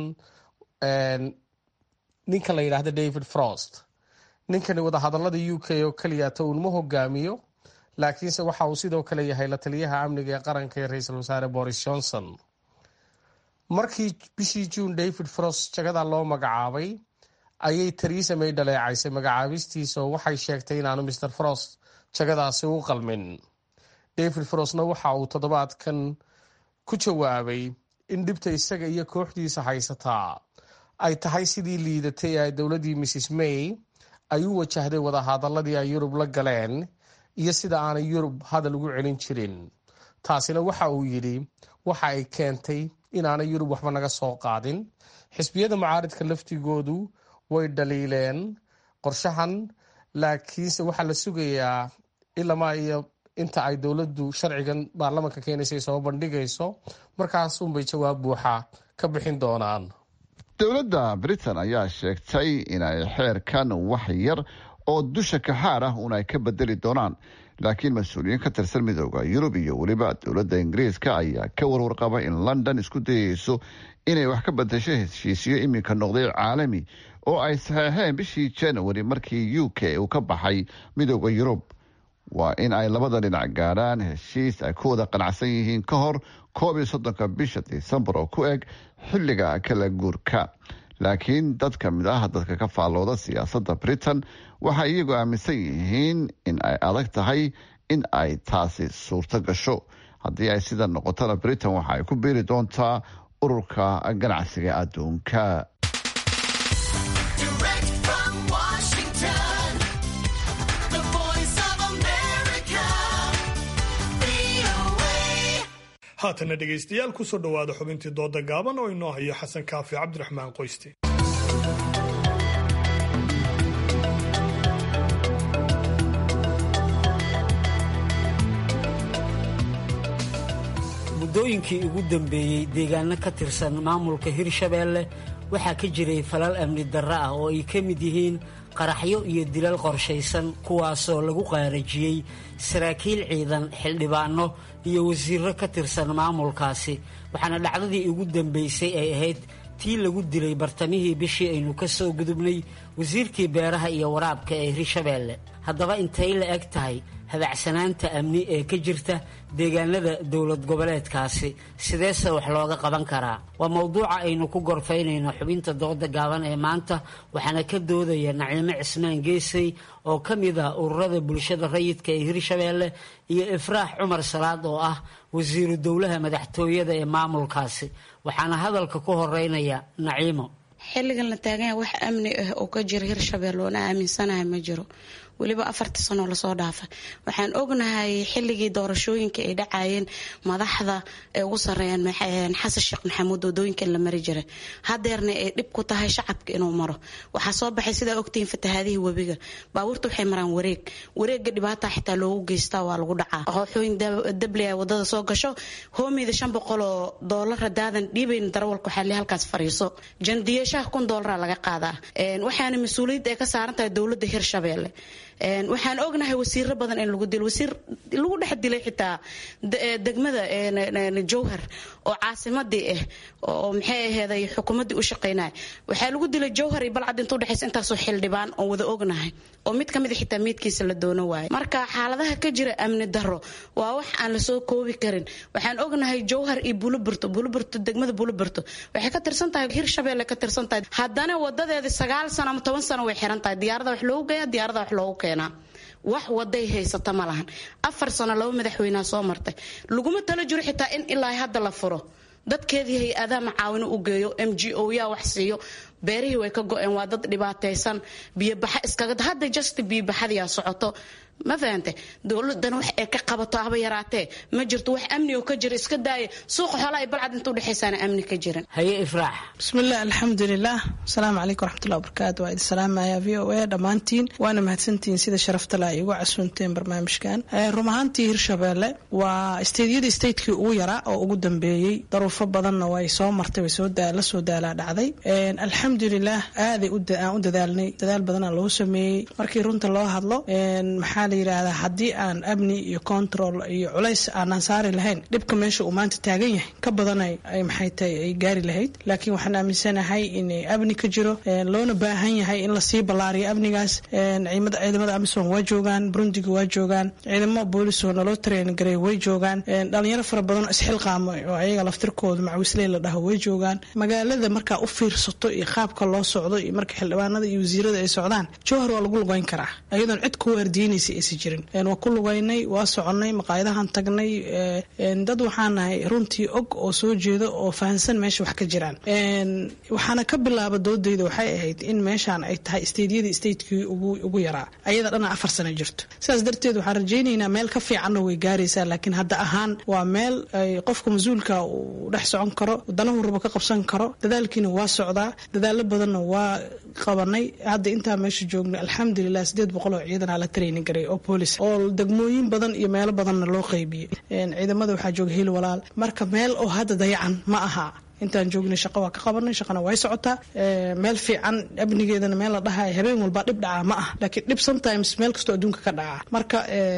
ninka la yidhaahda david frost ninkani wadahadalada u k oo keliyata uunma hogaamiyo laakiinse waxa uu sidoo kale yahay la taliyaha amniga ee qaranka ee ra-iisul wasaare boris johnson markii bishii juun david frost jagada loo magacaabay ayay theresa may dhaleecaysay magacaabistiisa oo waxay sheegtay inaanu mr frost jagadaasi u qalmin david frostna waxa uu toddobaadkan ku jawaabay in dhibta isaga iyo kooxdiisa haysataa ay tahay sidii liidatay ee dowladdii mrs may ay u wajahday wadahadaladii ay yurub la galeen iyo sida aanay yurub hadal ugu celin jirin taasina waxa uu yidhi waxa ay keentay inaanay yurub waxba naga soo qaadin xisbiyada mucaaridka laftigoodu way dhaliileen qorshahan laakiinse waxaa la sugayaa ilamaa iyo inta ay dowladdu sharcigan baarlamanka keenaysa soo bandhigayso markaasunbay jawaab buuxa ka bixin doonaan dowladda britain ayaa sheegtay inay xeerkan wax yar oo dusha kaxaar ah un ay ka bedeli doonaan laakiin mas-uuliyiin ka tirsan midooda yurub iyo weliba dowladda ingiriiska ayaa ka warwarqaba in london isku dayeyso inay wax ka bedesho heshiisyo iminka noqday caalami oo ay saxeexeen bishii january markii u k uu ka baxay midooda yurub waa in ay labada dhinac gaadhaan heshiis ay ku wada qanacsan yihiin ka hor koob iyo soddonka bisha disembar oo ku eg xilliga kala guurka laakiin dad ka mid ah dadka ka faallooda siyaasadda britain waxay iyagu aaminsan yihiin in ay adag tahay in ay taasi suurto gasho haddii ay sida noqotona britain waxa ay ku biiri doontaa ururka ganacsiga adduunka haatana dhegaystayaal kusoo dhowaada xubintii dooda gaaban oo inoo hayo xasan kaafi cabdiraxmaan qoyste muddooyinkii ugu dambeeyey deegaano ka tirsan maamulka hirshabeelle waxaa ka jiray falal amni darro ah oo ay ka mid yihiin qaraxyo iyo dilal qorshaysan kuwaasoo lagu qaarajiyey saraakiil ciidan xildhibaano iyo wasiirro ka tirsan maamulkaasi waxaana dhacdadii ugu dambaysay ay ahayd tii lagu dilay bartamihii bishii aynu ka soo gudubnay wasiirkii beeraha iyo waraabka ee hirshabeelle haddaba intay la eg tahay habacsanaanta amni ee ka jirta deegaanada dowlad goboleedkaasi sideese wax looga qaban karaa waa mowduuca aynu ku gorfaynayno xubinta dooda gaaban ee maanta waxaana ka doodaya naciimo cismaan geesay oo ka mid ah ururada bulshada rayidka ee hirshabeelle iyo ifraax cumar salaad oo ah wasiiru dowlaha madaxtooyada ee maamulkaasi waxaana hadalka ku horeynaya naciimo xilligan la taaganya wax amni ah oo ka jira hirshabelle oona aaminsanahay ma jiro weliba afartii sanoo lasoo dhaafa waxaan ognahay xilligii doorashooyinka ay dhacayeen madaxda ay ugu sareeyaan xasan sheekh maxamuud wadooyinka in la mari jiray hadeerna ay dhib ku tahay shacabka inuu maro waxaa soo baxay sidaa ogtihiin fatahaadihii webiga baabuurta waxay maraan wareeg wareega dhibaata xitaa loogu geystaa waa lagu dhacaa qooxooyin dabli ay wadada soo gasho hoomeyda shan boqol oo doolara daadan dhiibayn darawalka waxaa le halkaas fariiso jandiyashaha kun doolara laga qaadaa waxaana mas-uuliyad ay ka saaran tahay dowladda hirshabeelle waxaan ognahay wasiiro badan in lagu dilo wasiir lagu dhex dilay xitaa degmada jowhar oo caasimadii ah oo maxay aheeday xukuumadii u shaqaynaya waxaa lagu dilay jowhar iyo balcad inta udhexaysa intaasoo xildhibaan oo wada ognahay oo mid kamid a xitaa meydkiisa la doono waayo marka xaaladaha ka jira amni daro waa wax aan lasoo koobi karin waxaan ognahay jowhar iyo buluburto buluburto degmada buluburto waxay ka tirsan tahay hirshabeelle ka tirsan tahay haddana wadadeeda sagaal sano ama toban sano way xiran tahay diyaarada wax loogu geeya diyaarada wax loogu keenaa wax waday haysata ma lahan afar sano laba madaxweynea soo martay laguma talo jiro xitaa in ilaa hadda la furo dadkeedii hay-adaha macaawino u geeyo m g o yaa wax siiyo beerihii way ka go-een waa dad dhibaataysan biyobaxa iskaga hadda just biyobaxadiyaa socoto ma fahante dowladan wax ay ka qabato haba yaraatee ma jirto wax amni oo ka jira iska daaya suuqa xoolaha iyo balcad inta udhexaysaana amni ka jiran haye ifraax bismillaah alxamdulilah asalaamu calaykum waraxmatullahi wabarakaatu waa idin salaamaya v o a dhammaantiin waana mahadsantihiin sida sharafta le ay ugu casuunteen barnaamijkan run ahaantii hirshabeelle waa isteedyadii statekii ugu yaraa oo ugu dambeeyey daruufo badanna way soo martay way la soo daalaa dhacday alxamdulilah aaday aan u dadaalnay dadaal badanaa loo sameeyey markii runta loo hadlo maxaa la yidhaahdaa haddii aan amni iyo control iyo culays aanaan saari lahayn dhibka meesha uu maanta taagan yahay ka badanay ay maxay tahay ay gaari lahayd laakiin waxaan aaminsanahay in amni ka jiro loona baahan yahay in lasii ballaariyo amnigaas ciidamada amisom waa joogaan burundiga waa joogaan ciidamo boolis oo naloo tareen gareey way joogaan dhalinyaro fara badan oo isxilqaamo oo ayaga laftirkooda macwisley la dhaho way joogaan magaalada markaa u fiirsato iyo qaabka loo socdo iyo marka xildhibaanada iyo wasiirada ay socdaan jowhar waa lagu lugeyn karaa ayadoon cid ku waardiinaysa aysan jirin waa ku lugeynay waa soconay maqaayadahan tagnay dad waxaan nahay runtii og oo soo jeeda oo fahansan meesha wax ka jiraan waxaana ka bilaaba doodayda waxay ahayd in meeshaan ay tahay isteedyadii statekii ugu yaraa ayada dhana afar sano jirto sidaas darteed waxaan rajaynaynaa meel ka fiicanna way gaaraysaa laakiin hadda ahaan waa meel ay qofka mas-uulka uu dhex socon karo danahu rabo ka qabsan karo dadaalkiina waa socdaa dadaalo badanna waa qabanay hadda intaa meesha joogna alxamdulilah sideed boqol oo ciidanaa la training garay oo boolis oo degmooyin badan iyo meelo badanna loo qaybiyey ciidamada waxaa jooga hil walaal marka meel oo hadda dayacan ma aha intaan joognay shaqo waa ka qabanay shaqana way socotaa meel fiican amnigeedana meel la dhahay habeen walba dhib dhacaa ma ah laakiin dhib sometimes meel kastoo adduunka ka dhacaa marka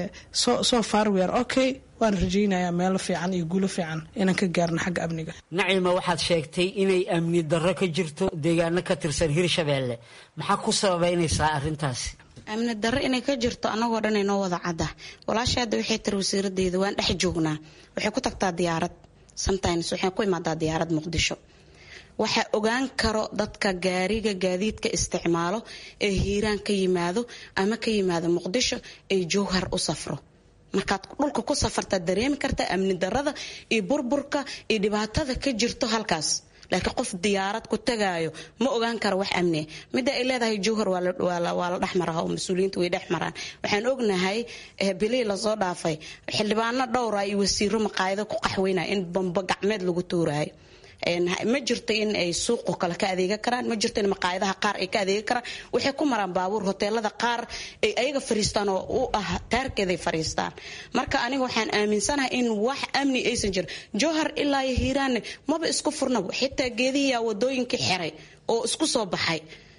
so far we are okay waan rajaynayaa meelo fiican iyo guulo fiican inaan ka gaarno xagga amniga nacima waxaad sheegtay inay amni darro ka jirto deegaano ka tirsan hirshabeelle maxaa ku sababaynaysaa arrintaasi amni darro inay ka jirto annagoo dhan inoo wada cadda walaasha hadda waxay tiri wasiiradeyda waan dhex joognaa waxay ku tagtaa diyaarad sometimes waxay ku imaadaa diyaarad muqdisho waxaa ogaan karo dadka gaariga gaadiidka isticmaalo ee hiiraan ka yimaado ama ka yimaado muqdisho ee jowhar u safro markaad dhulka ku safartaad dareemi kartaa amni darada iyo burburka iyo dhibaatada ka jirto halkaas laakiin qof diyaarad ku tagaayo ma ogaan karo wax amniya midda ay leedahay jowhar waa la dhexmaraa oo mas-uuliyiinta way dhex maraan waxaan ognahay bilihii lasoo dhaafay xildhibaano dhowra iyo wasiiro maqaayado ku qaxweynaya in bamba gacmeed lagu tuuraayo ma jirto in ay suuqo kale ka adeega karaan ma jirto in maqaayadaha qaar ay ka adeega karaan waxay ku maraan baabuur hoteelada qaar ay ayaga fariistaan oo u ah taarkeeday fariistaan marka aniga waxaan aaminsanahay in wax amni aysan jirin jowhar ilaa iyo hiiraanne maba isku furnaba xitaa geedihiyaa wadooyinkii xiray oo isku soo baxay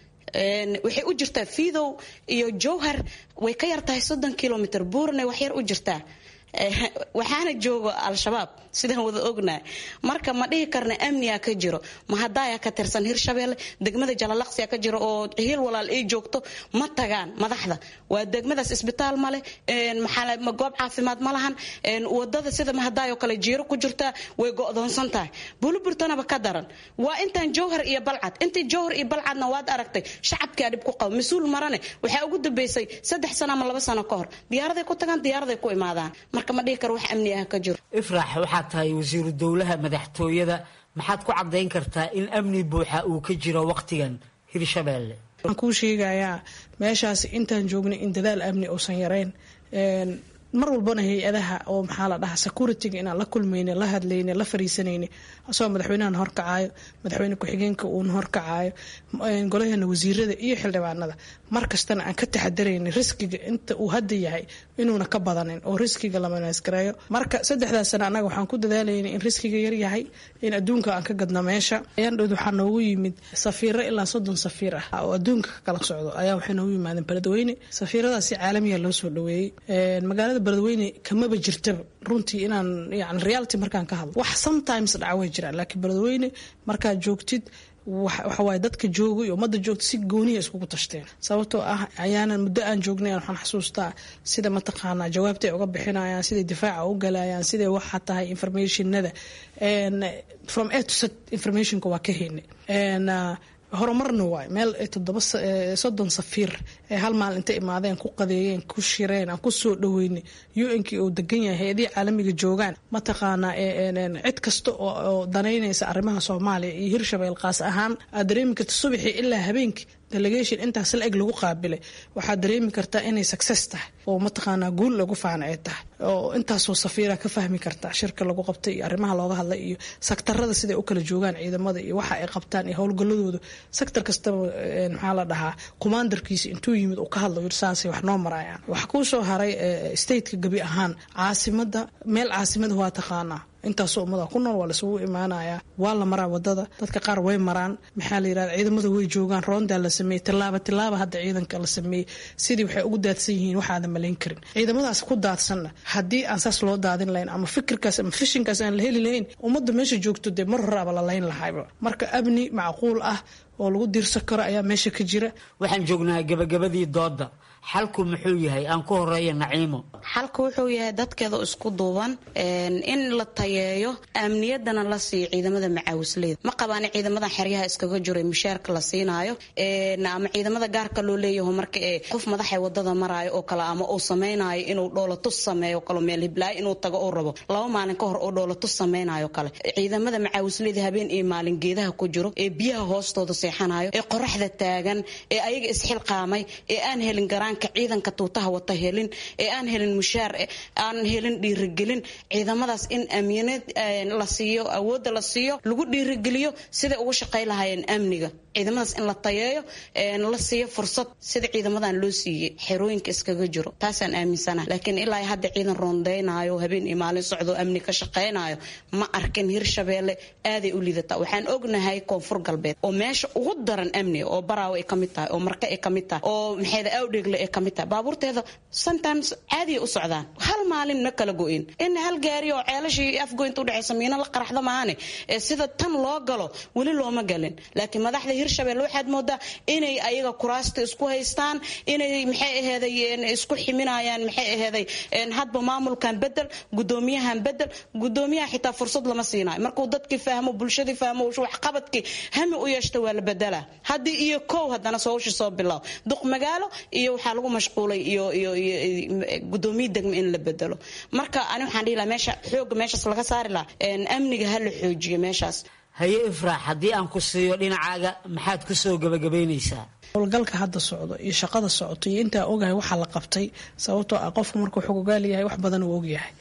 waxay u jirtaa fiidow iyo jowhar way ka yartahay soddon kilomitr buurne wax yar u jirtaa waxaana joogo al-shabaab sidaan wada ognahay marka ma dhihi karna amniga ka jiro mahadaaya ka tirsan hirshabeelle degmada jalalaqsiya ka jiro oo hiil walaal ay joogto ma tagaan madaxda waa degmadaas isbitaal male goob caafimaad ma lahan wadada sida mahadaayoo kale jiiro ku jirtaa way go'doonsan tahay buluburtanaba ka daran waa intaan jowhar iyo balcad intii jowhar iyo balcadna waad aragtay shacabkaa dhib ku qaba mas-uul marane waxaa ugu dambeysay saddex sano ama laba sano ka hor diyaaraday ku tagaan diyaaraday ku imaadaan marka ma dhihi karo wax amni ah ka jiro ifraax waxaad tahay wasiiru dowlaha madaxtooyada maxaad ku caddayn kartaa in amni buuxa uu ka jiro wakhtigan hirshabeelle waxaan kuu sheegayaa meeshaas intaan joognay in dadaal amni uusan yarayn mar walbana hay-adaha oo maxaa la dhahaa security-ga inaan la kulmayne la hadlayne la fariisanayne asagoo madaxweynahan horkacaayo madaxweyne ku-xigeenka uuna horkacaayo golaheena wasiirada iyo xildhibaanada mar kastana aan ka taxadarayna riskiga inta uu hadda yahay inuuna ka badanin oo riskiga la manaasgareeyo marka saddexdaas sana annaga waxaan ku dadaalayna in riskiga yar yahay in adduunka aan ka gadno meesha ayaan dhowd waxaa noogu yimid safiiro ilaa soddon safiir ah oo adduunka ka kala socdo ayaa waxay noogu yimaadeen beledweyne safiiradaasi caalamiya loo soo dhaweeyey magaalada beledweyne kamaba jirtaba runtii inaan yani reality markaan ka hadlo wax sometimes dhaca way jiraan laakiin beledweyne markaad joogtid waxawaaye dadka joogay ummadda joogta si gooniya iskugu tashteen sababtoo ah ayaanan muddo aan joognay waxaan xasuustaa sida mataqaanaa jawaabta ay uga bixinayaan siday difaaca u galayaan siday waxa tahay informationada from a to z informationka waa ka heynay horumarna waay meel toddoba soddon safiir ee hal maal intay imaadeen ku qadeeyeen ku shireen aan ku soo dhaweynay u-nkii uu degan yahay hay-adihii caalamiga joogaan mataqaanaa cid kasta oo danaynaysa arrimaha soomaaliya iyo hirshabeel qaas ahaan aad dareemi karta subaxii ilaa habeenkii delegation intaas la eg lagu qaabilay waxaad dareemi kartaa inay success tahay oo mataqaanaa guul lagu faana ay tahay oo intaasoo safiira ka fahmi kartaa shirka lagu qabtay iyo arrimaha looga hadlay iyo sektarada siday u kala joogaan ciidamada iyo waxa ay qabtaan iyo howlgaladooda sektor kastaba maxaa la dhahaa commandarkiisa intuu yimid uu ka hadlo saasay wax noo marayaan waxaa kuu soo haray stateka gebi ahaan caasimada meel caasimada waa taqaanaa intaasoo ummada ku nool waa laisugu imaanayaa waa la maraa wadada dadka qaar way maraan maxaa la yirahda ciidamada way joogaan roondaa la sameeyey tilaaba tilaaba hadda ciidanka la sameeyey sidii waxay ugu daadsan yihiin waxaadan malayn karin ciidamadaas ku daadsanna haddii aan saas loo daadin lahayn ama fikirkaas ama fishinkaas aan la heli lahayn ummadda meesha joogto dee mar horaaba la layn lahayba marka amni macquul ah oo lagu diirsan karo ayaa meesha ka jira waxaan joognaa gabagabadii dooda xalku muxuu yahay aan ku horeeya naciimo xalku wuxuu yahay dadkeeda isku duuban in la tayeeyo amniyadana la siiyo ciidamada macaawisleyda ma qabaan ciidamadan xeryaha iskaga jiro mushaarka la siinaayo ama ciidamada gaarka loo leeyaho marka ee qof madaxa wadada maraayo oo kale ama uu samaynayo inuu dhoolatus sameeyo kale meel hiblaayo inuu tago uu rabo laba maalin ka hor oo dhoolatus samaynayo kale ciidamada macaawisleyda habeen iyo maalin geedaha ku jiro ee biyaha hoostooda seexanayo ee qoraxda taagan ee ayaga isxilqaamay ee aan helin garaan ciidanka tuutaha wata helin ee aan helin mushaar aan helin dhiirigelin ciidamadaas in amyanad la siiyo awoodda la siiyo lagu dhiirigeliyo siday ugu shaqay lahaayeen amniga ciidamadaas in la tayeeyo la siiyo fursad sida ciidamadan loo siiyey xerooyinka iskaga jiro taasaan aaminsana laakiin ilaa hadda ciidan roondeynayo habeen iyo maalin socdo amni ka shaqaynayo ma arkin hirshabeelle aaday u lidataa waxaan ognahay koonfur galbeed oo meesha ugu daran amniga oo baraawo ay kamid tahay oo marka ay kamid tahay oo maxayda awdheegle ay kamid tahay baabuurteeda sometimes caadiya u socdaan hal maalin ma kala go-in in hal gaari oo ceelashii afgoynta udhexaysa miina la qaraxda maahane sida tan loo galo weli looma galin laakiin madaxda hirshabelle waxaad moodaa inay ayaga kuraasta isku haystaan inay maxay aheeday isku ximinayaan maxay aheeday hadba maamulkan bedel gudoomiyahan bedel gudoomiyaha xitaa fursad lama siinayo markuu dadkii fahmo bulshadii fahmo waxqabadkii hami u yeeshta waa la la bedelaa haddii iyo kow haddana sowsha soo bilow duq magaalo iyo waxaa lagu mashquulay iyo iyo iyo gudoomiye degmo in la bedelo marka ani waxaan dhihi lahaa meesha xooga meeshaas laga saari lahaa amniga ha la xoojiyo meeshaas haye ifraax haddii aan ku siiyo dhinacaaga maxaad ku soo gabagabaynaysaa howlgalka hadda socdo iyo shaqada socoto iyo intaa ogahay waxaa la qabtay sababtoo ah qofku markuu xogogaal yahay wax badan uu ogyahay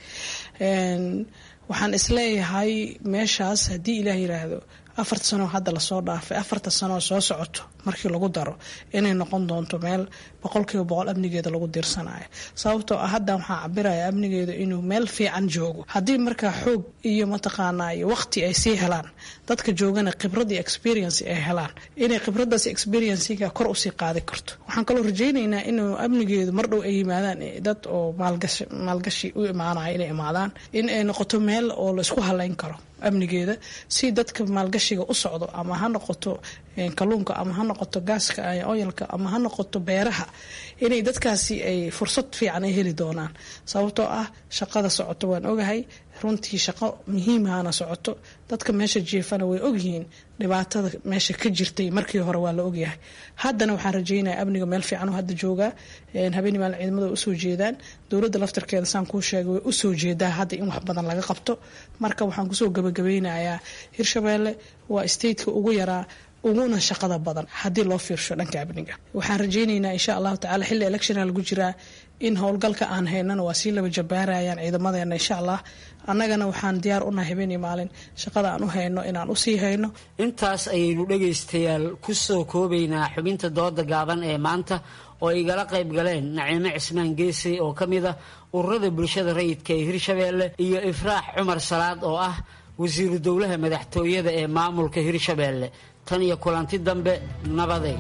waxaan isleeyahay meeshaas haddii ilaah yiraahdo afarta sanoo hadda lasoo dhaafay afarta sanoo soo socoto markii lagu daro inay noqon doonto meel boqolkiiba boqol amnigeeda lagu diirsanayo sababtoo ah hadda waxaa cabiraya amnigeedu inuu meel fiican joogo haddii markaa xoog iyo mataqaanaa iyo waqti ay sii helaan dadka joogana khibrad iyo experience ay helaan inay khibradaas experiencega kor usii qaadi karto waxaan kaloo rajaynaynaa inuu amnigeedu mar dhow ay yimaadaan dad oo maalgashi u imaanaya inay imaadaan in ay noqoto meel oo laisku halayn karo amnigeeda si dadka maalgashiga u socdo ama ha noqoto kalluunka ama ha noqoto gaaska oyalka ama ha noqoto beeraha inay dadkaasi ay fursad fiican ay heli doonaan sababtoo ah shaqada socoto waan ogahay runtii shaqo muhiimahana socoto dadka meesha jiefana way ogyihiin dhibaatada meesha ka jirtay markii hore waa la ogyahay haddana waxaan rajeynaya amniga meel fiican hadda joogaa habeenii maalin ciidamada way usoo jeedaan dowladda laftarkeeda saan kuu sheegay way usoo jeedaa hadda in wax badan laga qabto marka waxaan kusoo gabagabeynayaa hirshabeelle waa stateka ugu yaraa uguna shaqada badan haddii loo fiirsho dhanka amniga waxaan rajaynaynaa insha allahu tacala xilli electiona lagu jiraa in howlgalka aan haynana waa sii laba jabaarayaan ciidamadeena insha allah annagana waxaan diyaar unahay habeen iyo maalin shaqada aan u hayno inaan usii hayno intaas ayaynu dhegaystayaal ku soo koobaynaa xubinta dooda gaaban ee maanta oo igala qayb galeen naciime cismaan geesay oo ka mid ah ururada bulshada rayidka ee hirshabeelle iyo ifraax cumar salaad oo ah wasiiru dowlaha madaxtooyada ee maamulka hirshabeelle tan iyo kulanti dambe nabaday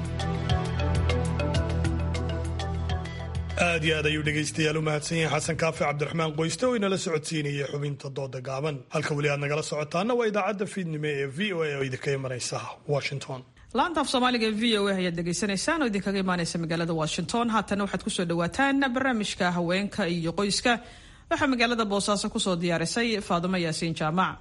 aad iyo aad ayuu dhegaystayaal u mahadsan yahay xasan kaafi cabdiraxmaan qoyste oo inala socodsiinayay xubinta dooda gaaban halka weli aad nagala socotaana waa idaacadda fiidnimo ee v o a oo idinka imanaysa washington laanta af soomaaliga ee v o a ayaad dhegaysanaysaan oo idinkaga imaanaysa magaalada washington haatana waxaad kusoo dhawaataan barnaamijka haweenka iyo qoyska waxaa magaalada boosaaso kusoo diyaarisay faadumo yaasiin jaamac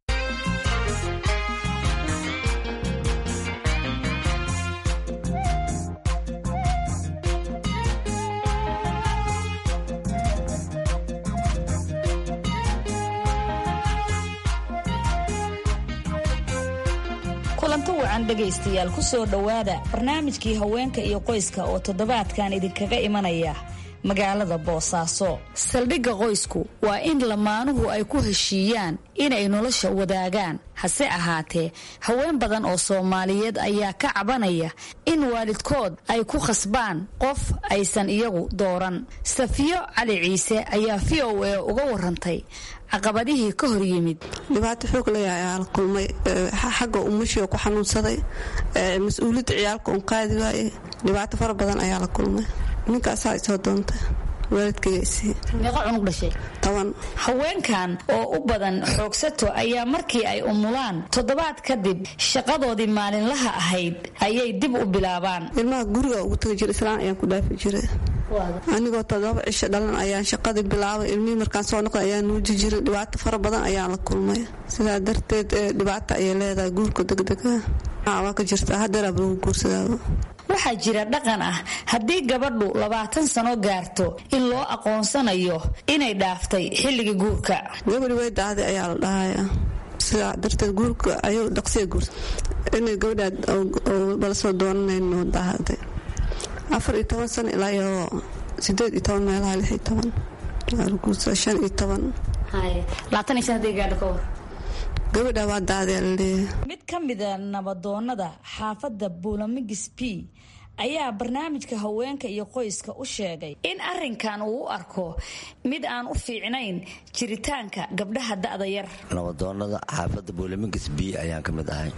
kulanto wacan dhegaystayaal ku soo dhowaada barnaamijkii haweenka iyo qoyska oo toddobaadkan idinkaga imanaya magaalada boosaaso saldhigga qoysku waa in lamaanuhu ay ku heshiiyaan inay nolosha wadaagaan hase ahaatee haween badan oo soomaaliyeed ayaa ka cabanaya in waalidkood ay ku khasbaan qof aysan iyagu dooran safiyo cali ciise ayaa v o a uga warantay caqabadihii ka hor yimid dhibaato xoog leeyahay ayaa la kulmay xagga umushio ku xanuunsaday mas-uuliyadda ciyaalka un qaadi waaye dhibaato fara badan ayaa la kulmay ninkaasaa isoo doontay waalidkaygaisii meeqa cunug dhashay toban haweenkan oo u badan xoogsato ayaa markii ay umulaan toddobaad kadib shaqadoodii maalinlaha ahayd ayay dib u bilaabaan ilmaha guriga ugu tagi jira islaan ayaan ku dhaafi jiray anigoo todoba cisho dhalan ayaan shaqadii bilaabay ilmihii markaan soo noqday ayaan nuuji jiray dhibaato fara badan ayaan la kulmay sidaa darteed dhibaato ayay leedahay guurka degdega waa ka jirtaa hadeeraaba lagu guursadaaba waxaa jira dhaqan ah haddii gabadhu labaatan sano gaarto in loo aqoonsanayo inay dhaaftay xilligii guurka gabadhi way daahday ayaa la dhahaya sidaa darteed guurka ayuu dhaqsiya guursa inay gabadhaad bala soo doonanayno daahday afar iyo toban sano ilaa iyo sideed iyo toban meelaha lix iyo toban guursa shan iyo toban labaatan iyo shan hadday gaadho ka war gabadha waa daahday laleeyahay mid ka mida nabadoonada xaafadda buulamigis b ayaa barnaamijka haweenka iyo qoyska u sheegay in arinkan uu u arko mid aan u fiicnayn jiritaanka gabdhaha da'da yar nabadoonada xaafadda buulamigis b ayaan ka mid ahay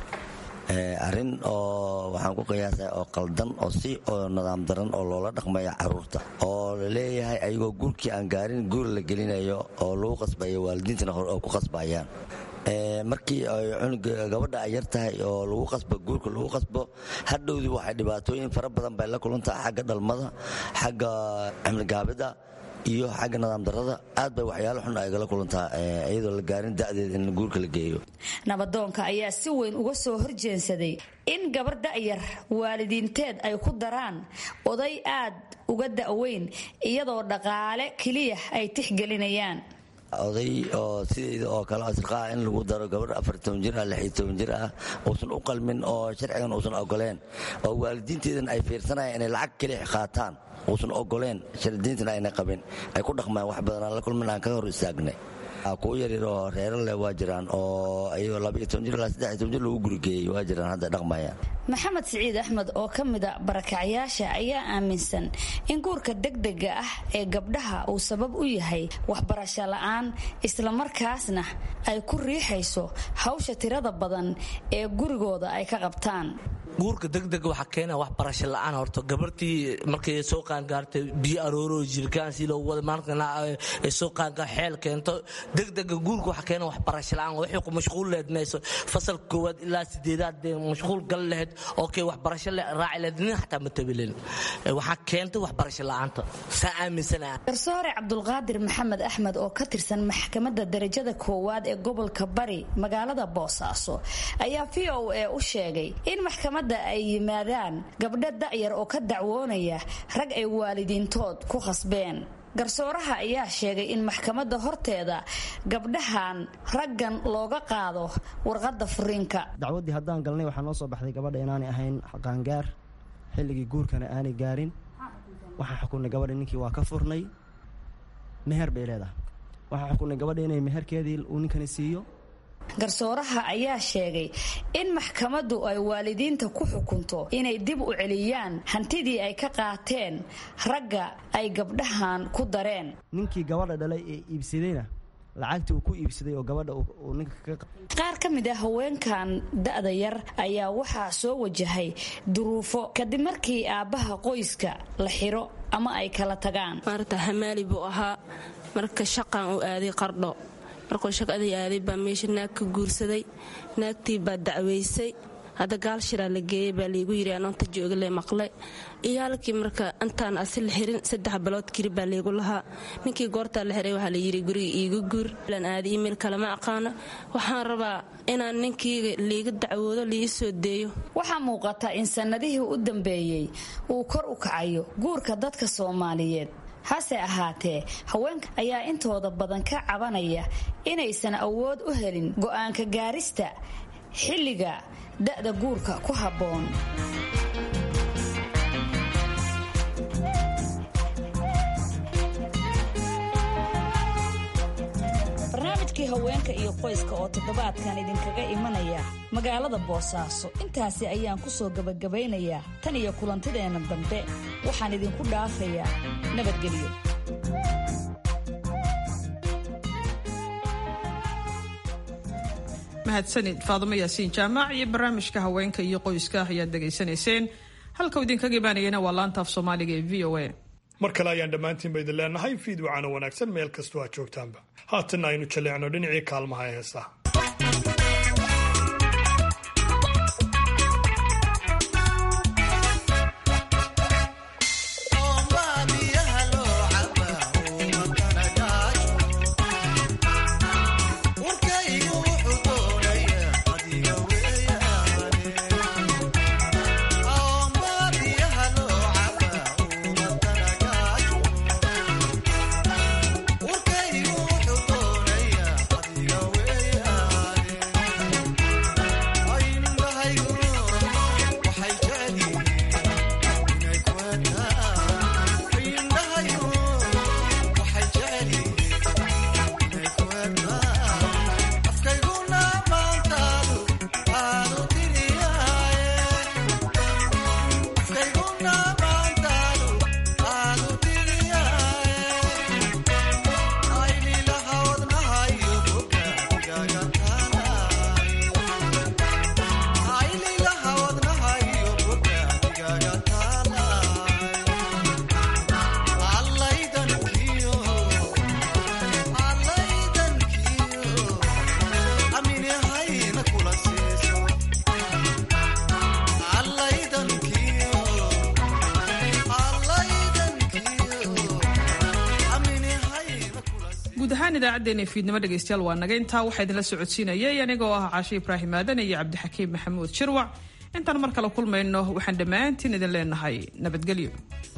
arrin oo waxaan ku qiyaasaya oo qaldan oo si oo nidaam daran oo loola dhaqmaya caruurta oo la leeyahay ayagoo guurkii aan gaarin guur la gelinayo oo lagu qasbayo waalidiintana hore oo ku qasbayaan markii ay cunuga gabadha ay yar tahay oo lagu qasbo guurka lagu qasbo hadhowdii waxay dhibaatooyin fara badan bay la kulantahay xagga dhalmada xagga cimligaabida iyo xagga nidaam darada aad bay waxyaalo xun ay gala kulantaa iyadoo la gaarin da'deed in guurka la geeyo nabadoonka ayaa si weyn uga soo horjeensaday in gabar da'yar waalidiinteed ay ku daraan oday aad uga da'weyn iyadoo dhaqaale keliya ay tixgelinayaan oday oo sidayda oo kale asriqaa in lagu daro gabar afartoban jir ah lixiyo toban jir ah uusan u qalmin oo sharcigan uusan ogoleen oo waalidiinteedan ay fiirsanayaan inay lacag keliya qaataan uusan ogoleen shardiintana ayna qabin ay ku dhaqmaan wax badanaan la kulmin aan ka hor istaagnay kuwo yaryar oo reero leh waa jiraan oo ayagoo labaiyo toban jir ilaa saddex iyo toban jir lagu gurigeeyey waa jiraan hadda dhaqmayaan maxamed siciid axmed oo ka mida barakacyaasha ayaa aaminsan in guurka degdega ah ee gabdhaha uu sabab u yahay waxbarasho la'aan islamarkaasna ay ku riixayso hawsha tirada badan ee gurigooda ay ka qabtaan guurka degdega waxaa keena waxbarasho la'aan horto gabartii markay soo qaangaartay biyo arooroo jirkaan si loogu wada maalkana soo qaangaar xeel keento degdega guurka waxaa keena waxbarasho la'aan waxay ku mashquul lehed mayso fasalka koowaad ilaa sideedaad dee mashquul gal lehed oo kay waxbarasho raaci lehed nin xataa ma tabilin waxaa keentay waxbarasho la'aanta saa aaminsanaa garsoore cabdulqaadir maxamed axmed oo ka tirsan maxkamadda darajada koowaad ee gobolka bari magaalada boosaaso ayaa v o a u sheegay in maxkamad ay yimaadaan gabdho da'yar oo ka dacwoonaya rag ay waalidiintood ku khasbeen garsooraha ayaa sheegay in maxkamadda horteeda gabdhahan raggan looga qaado warqadda furiinka dacwaddii haddaan galnay waxaa noo soo baxday gabadha inaanay ahayn qaangaar xilligii guurkana aanay gaarin waxaan xukunnay gabadha ninkii waa ka furnay meher bay leedahay waxaan xukunnay gabadha inay meherkeedii uu ninkani siiyo garsooraha ayaa sheegay in maxkamaddu ay waalidiinta ku xukunto inay dib u celiyaan hantidii ay ka qaateen ragga ay gabdhahan ku dareen ninkii gabadha dhalay ee iibsadayna lacagtii uu ku iibsaday oo gabadha uu ninka qaar ka mid ah haweenkan da'da yar ayaa waxaa soo wajahay duruufo kadib markii aabbaha qoyska la xiro ama ay kala tagaan maarta hamaali buu ahaa marka shaqan uu aaday qardho markuu shaqadii aaday baa meesha naag ka guursaday naagtii baa dacwaysay hadda gaal shiraa la geeyey baa laygu yidhi anoonta joogale maqle iyo halkii marka intaan asi la xirin saddex bilood kiri baa laygu lahaa ninkii goortaa la xiray waxaa layidhi guriga iiga guur lan aada iimayl kalama aqaano waxaan rabaa inaan ninkiyga liiga dacwoodo liii soo deeyo waxaa muuqata in sannadihii u dambeeyey uu kor u kacayo guurka dadka soomaaliyeed hase ahaatee haweenka ayaa intooda badan ka cabanaya inaysan awood u helin go'aanka gaarista xilliga da'da guurka ku habboon barnaamijkii haweenka iyo qoyska oo toddobaadkan idinkaga imanaya magaalada boosaaso intaasi ayaan ku soo gebagabaynayaa tan iyo kulantideenna dambe waxaan idinku dhaafayaa nabadgelyo mahadsanid faadimo yaasiin jaamac iyo barnaamijka haweenka iyo qoyska ayaad dhegaysanayseen halkau idinkaga imaanayana waa laanta af soomaaliga ee v o a mar kale ayaan dhammaantiinba idin leenahay fiid wacana wanaagsan meel kastoo aad joogtaanba haatanna aynu jalleecno dhinacii kaalmaha ee heesaha Urkaygu wuxuu doonayaa adiga weeyaan idaacaddeenna fiidnimo dhegaystayaal waa naga intaa waxaa idinla socodsiinayay anigoo ah caashe ibraahim aadan iyo cabdixakiim maxamuud shirwac intaan mar kale kulmayno waxaan dhammaantiin idin leenahay nabadgelyo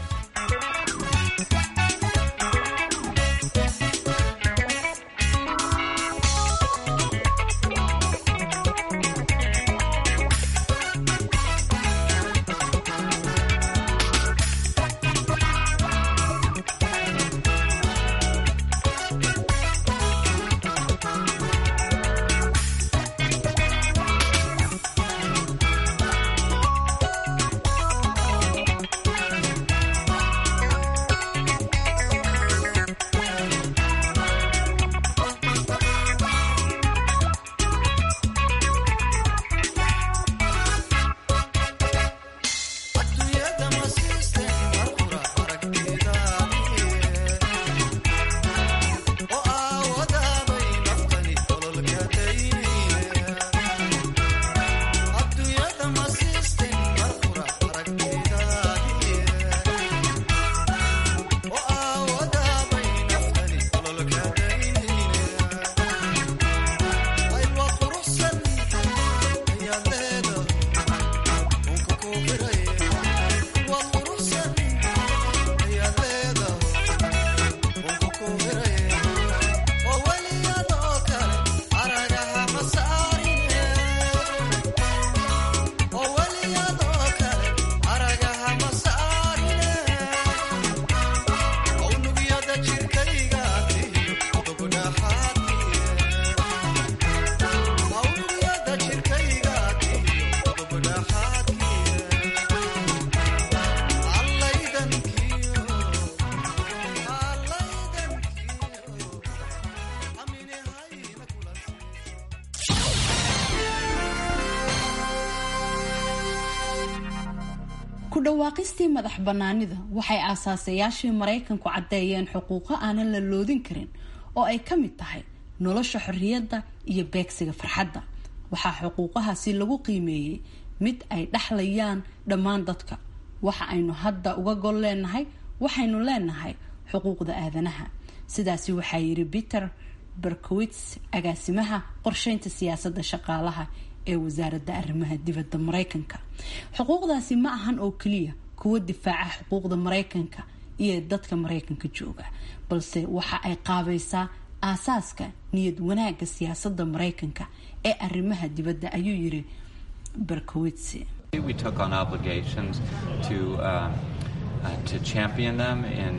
ku dhawaaqistii madax bannaanida waxay aasaasayaashii maraykanku caddeeyeen xuquuqo aanan la loodin karin oo ay ka mid tahay nolosha xorriyadda iyo beegsiga farxadda waxaa xuquuqahaasi lagu qiimeeyey mid ay dhexlayaan dhammaan dadka waxa aynu hadda uga gol leenahay waxaynu leenahay xuquuqda aadanaha sidaasi waxaa yiri peter berkowits agaasimaha qorsheynta siyaasadda shaqaalaha ee wasaaradda arrimaha dibadda maraykanka xuquuqdaasi ma ahan oo keliya kuwa difaaca xuquuqda maraykanka iyo dadka maraykanka jooga balse waxa ay qaabaysaa aasaaska niyad wanaagga siyaasadda maraykanka ee arrimaha dibadda ayuu yiri berkowits We took on obligations to, uh, uh, to champion them in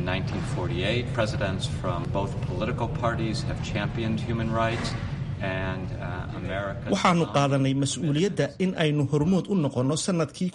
1948. Presidents from both political parties have championed human rights. And, uh, America waxaanu qaadanay mas-uuliyadda in aynu hormood u noqonno sanadkii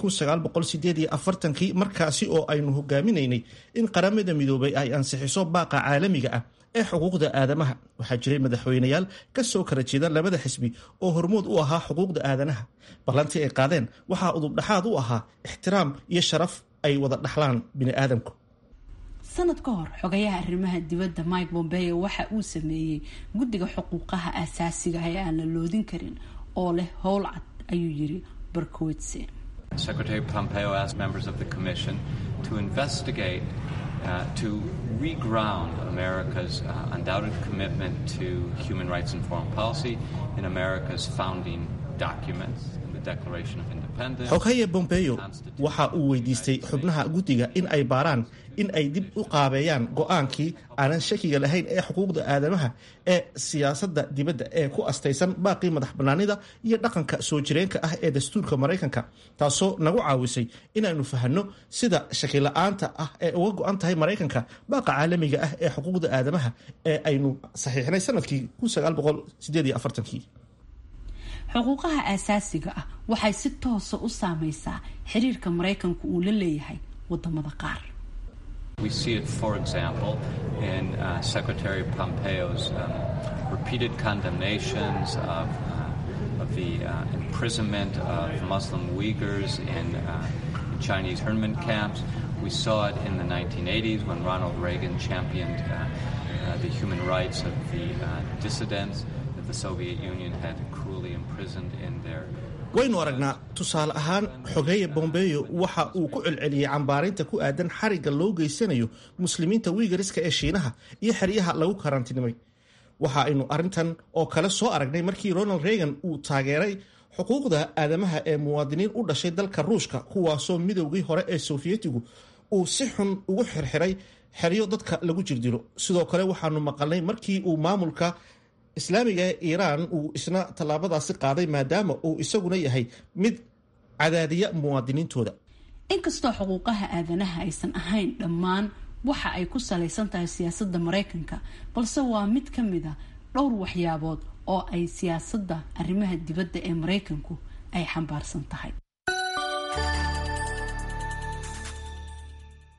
kii markaasi oo aynu hogaaminaynay in qaramada midoobay ay ansixiso baaqa caalamiga ah ee xuquuqda aadamaha waxaa jiray madaxweyneyaal ka soo kala jeeda labada xisbi oo hormood u ahaa xuquuqda aadanaha ballantii ay qaadeen waxaa udubdhaxaad u ahaa ixtiraam iyo sharaf ay wada dhaxlaan bini'aadamku sanad ka hor xogayaha arrimaha dibadda mike bombeo waxa uu sameeyey guddiga xuquuqaha aasaasiga ee aan la loodin karin oo leh howl cad ayuu yiri berkowitse Secretary Pompeo asked members of the Commission to investigate, uh, to reground America's uh, undoubted commitment to human rights and foreign policy in America's founding documents, in the Declaration of Independence. xoghaye bombeyo waxa uu weydiistay xubnaha guddiga in ay baaraan in ay dib u qaabeeyaan go-aankii aanan shakiga lahayn ee xuquuqda aadamaha ee siyaasadda dibadda ee ku astaysan baaqii madax bannaanida iyo dhaqanka soo jireenka ah ee dastuurka maraykanka taasoo nagu caawisay inaynu fahanno sida shakila-aanta ah ee uga go-an tahay maraykanka baaqa caalamiga ah ee xuquuqda aadamaha ee aynu saxiixnay sanadkii xuquuqaha aasaasiga ah waxay si toosa u saameysaa xiriirka maraykanku uu la leeyahay wadamada qaar We see it, for example, in uh, Secretary Pompeo's um, repeated condemnations of, uh, of the uh, imprisonment of Muslim Uyghurs in, uh, in Chinese internment camps. We saw it in the 1980s when Ronald Reagan championed uh, uh, the human rights of the uh, dissidents that the Soviet Union had cruelly imprisoned in their waynu aragnaa tusaale ahaan xogeeye bombeyo waxa uu ku celceliyey cambaarinta ku aadan xarigga loo geysanayo muslimiinta wiigariska ee shiinaha iyo xeryaha lagu karantinimay waxa aynu arrintan oo kale soo aragnay markii ronald reagan uu taageeray xuquuqda aadamaha ee muwaadiniin u dhashay dalka ruushka kuwaasoo midowgii hore ee sofiyeetigu uu si xun ugu xirxiray xeryo dadka lagu jirdilo sidoo kale waxaanu maqalnay markii uu maamulka islaamiga ee iiraan uu isna tallaabadaasi qaaday maadaama uu isaguna yahay mid cadaadiya muwaadiniintooda inkastoo xuquuqaha aadanaha aysan ahayn dhammaan waxa ay ku salaysan tahay siyaasadda maraykanka balse waa mid ka mid a dhowr waxyaabood oo ay siyaasadda arrimaha dibadda ee maraykanku ay xambaarsan tahay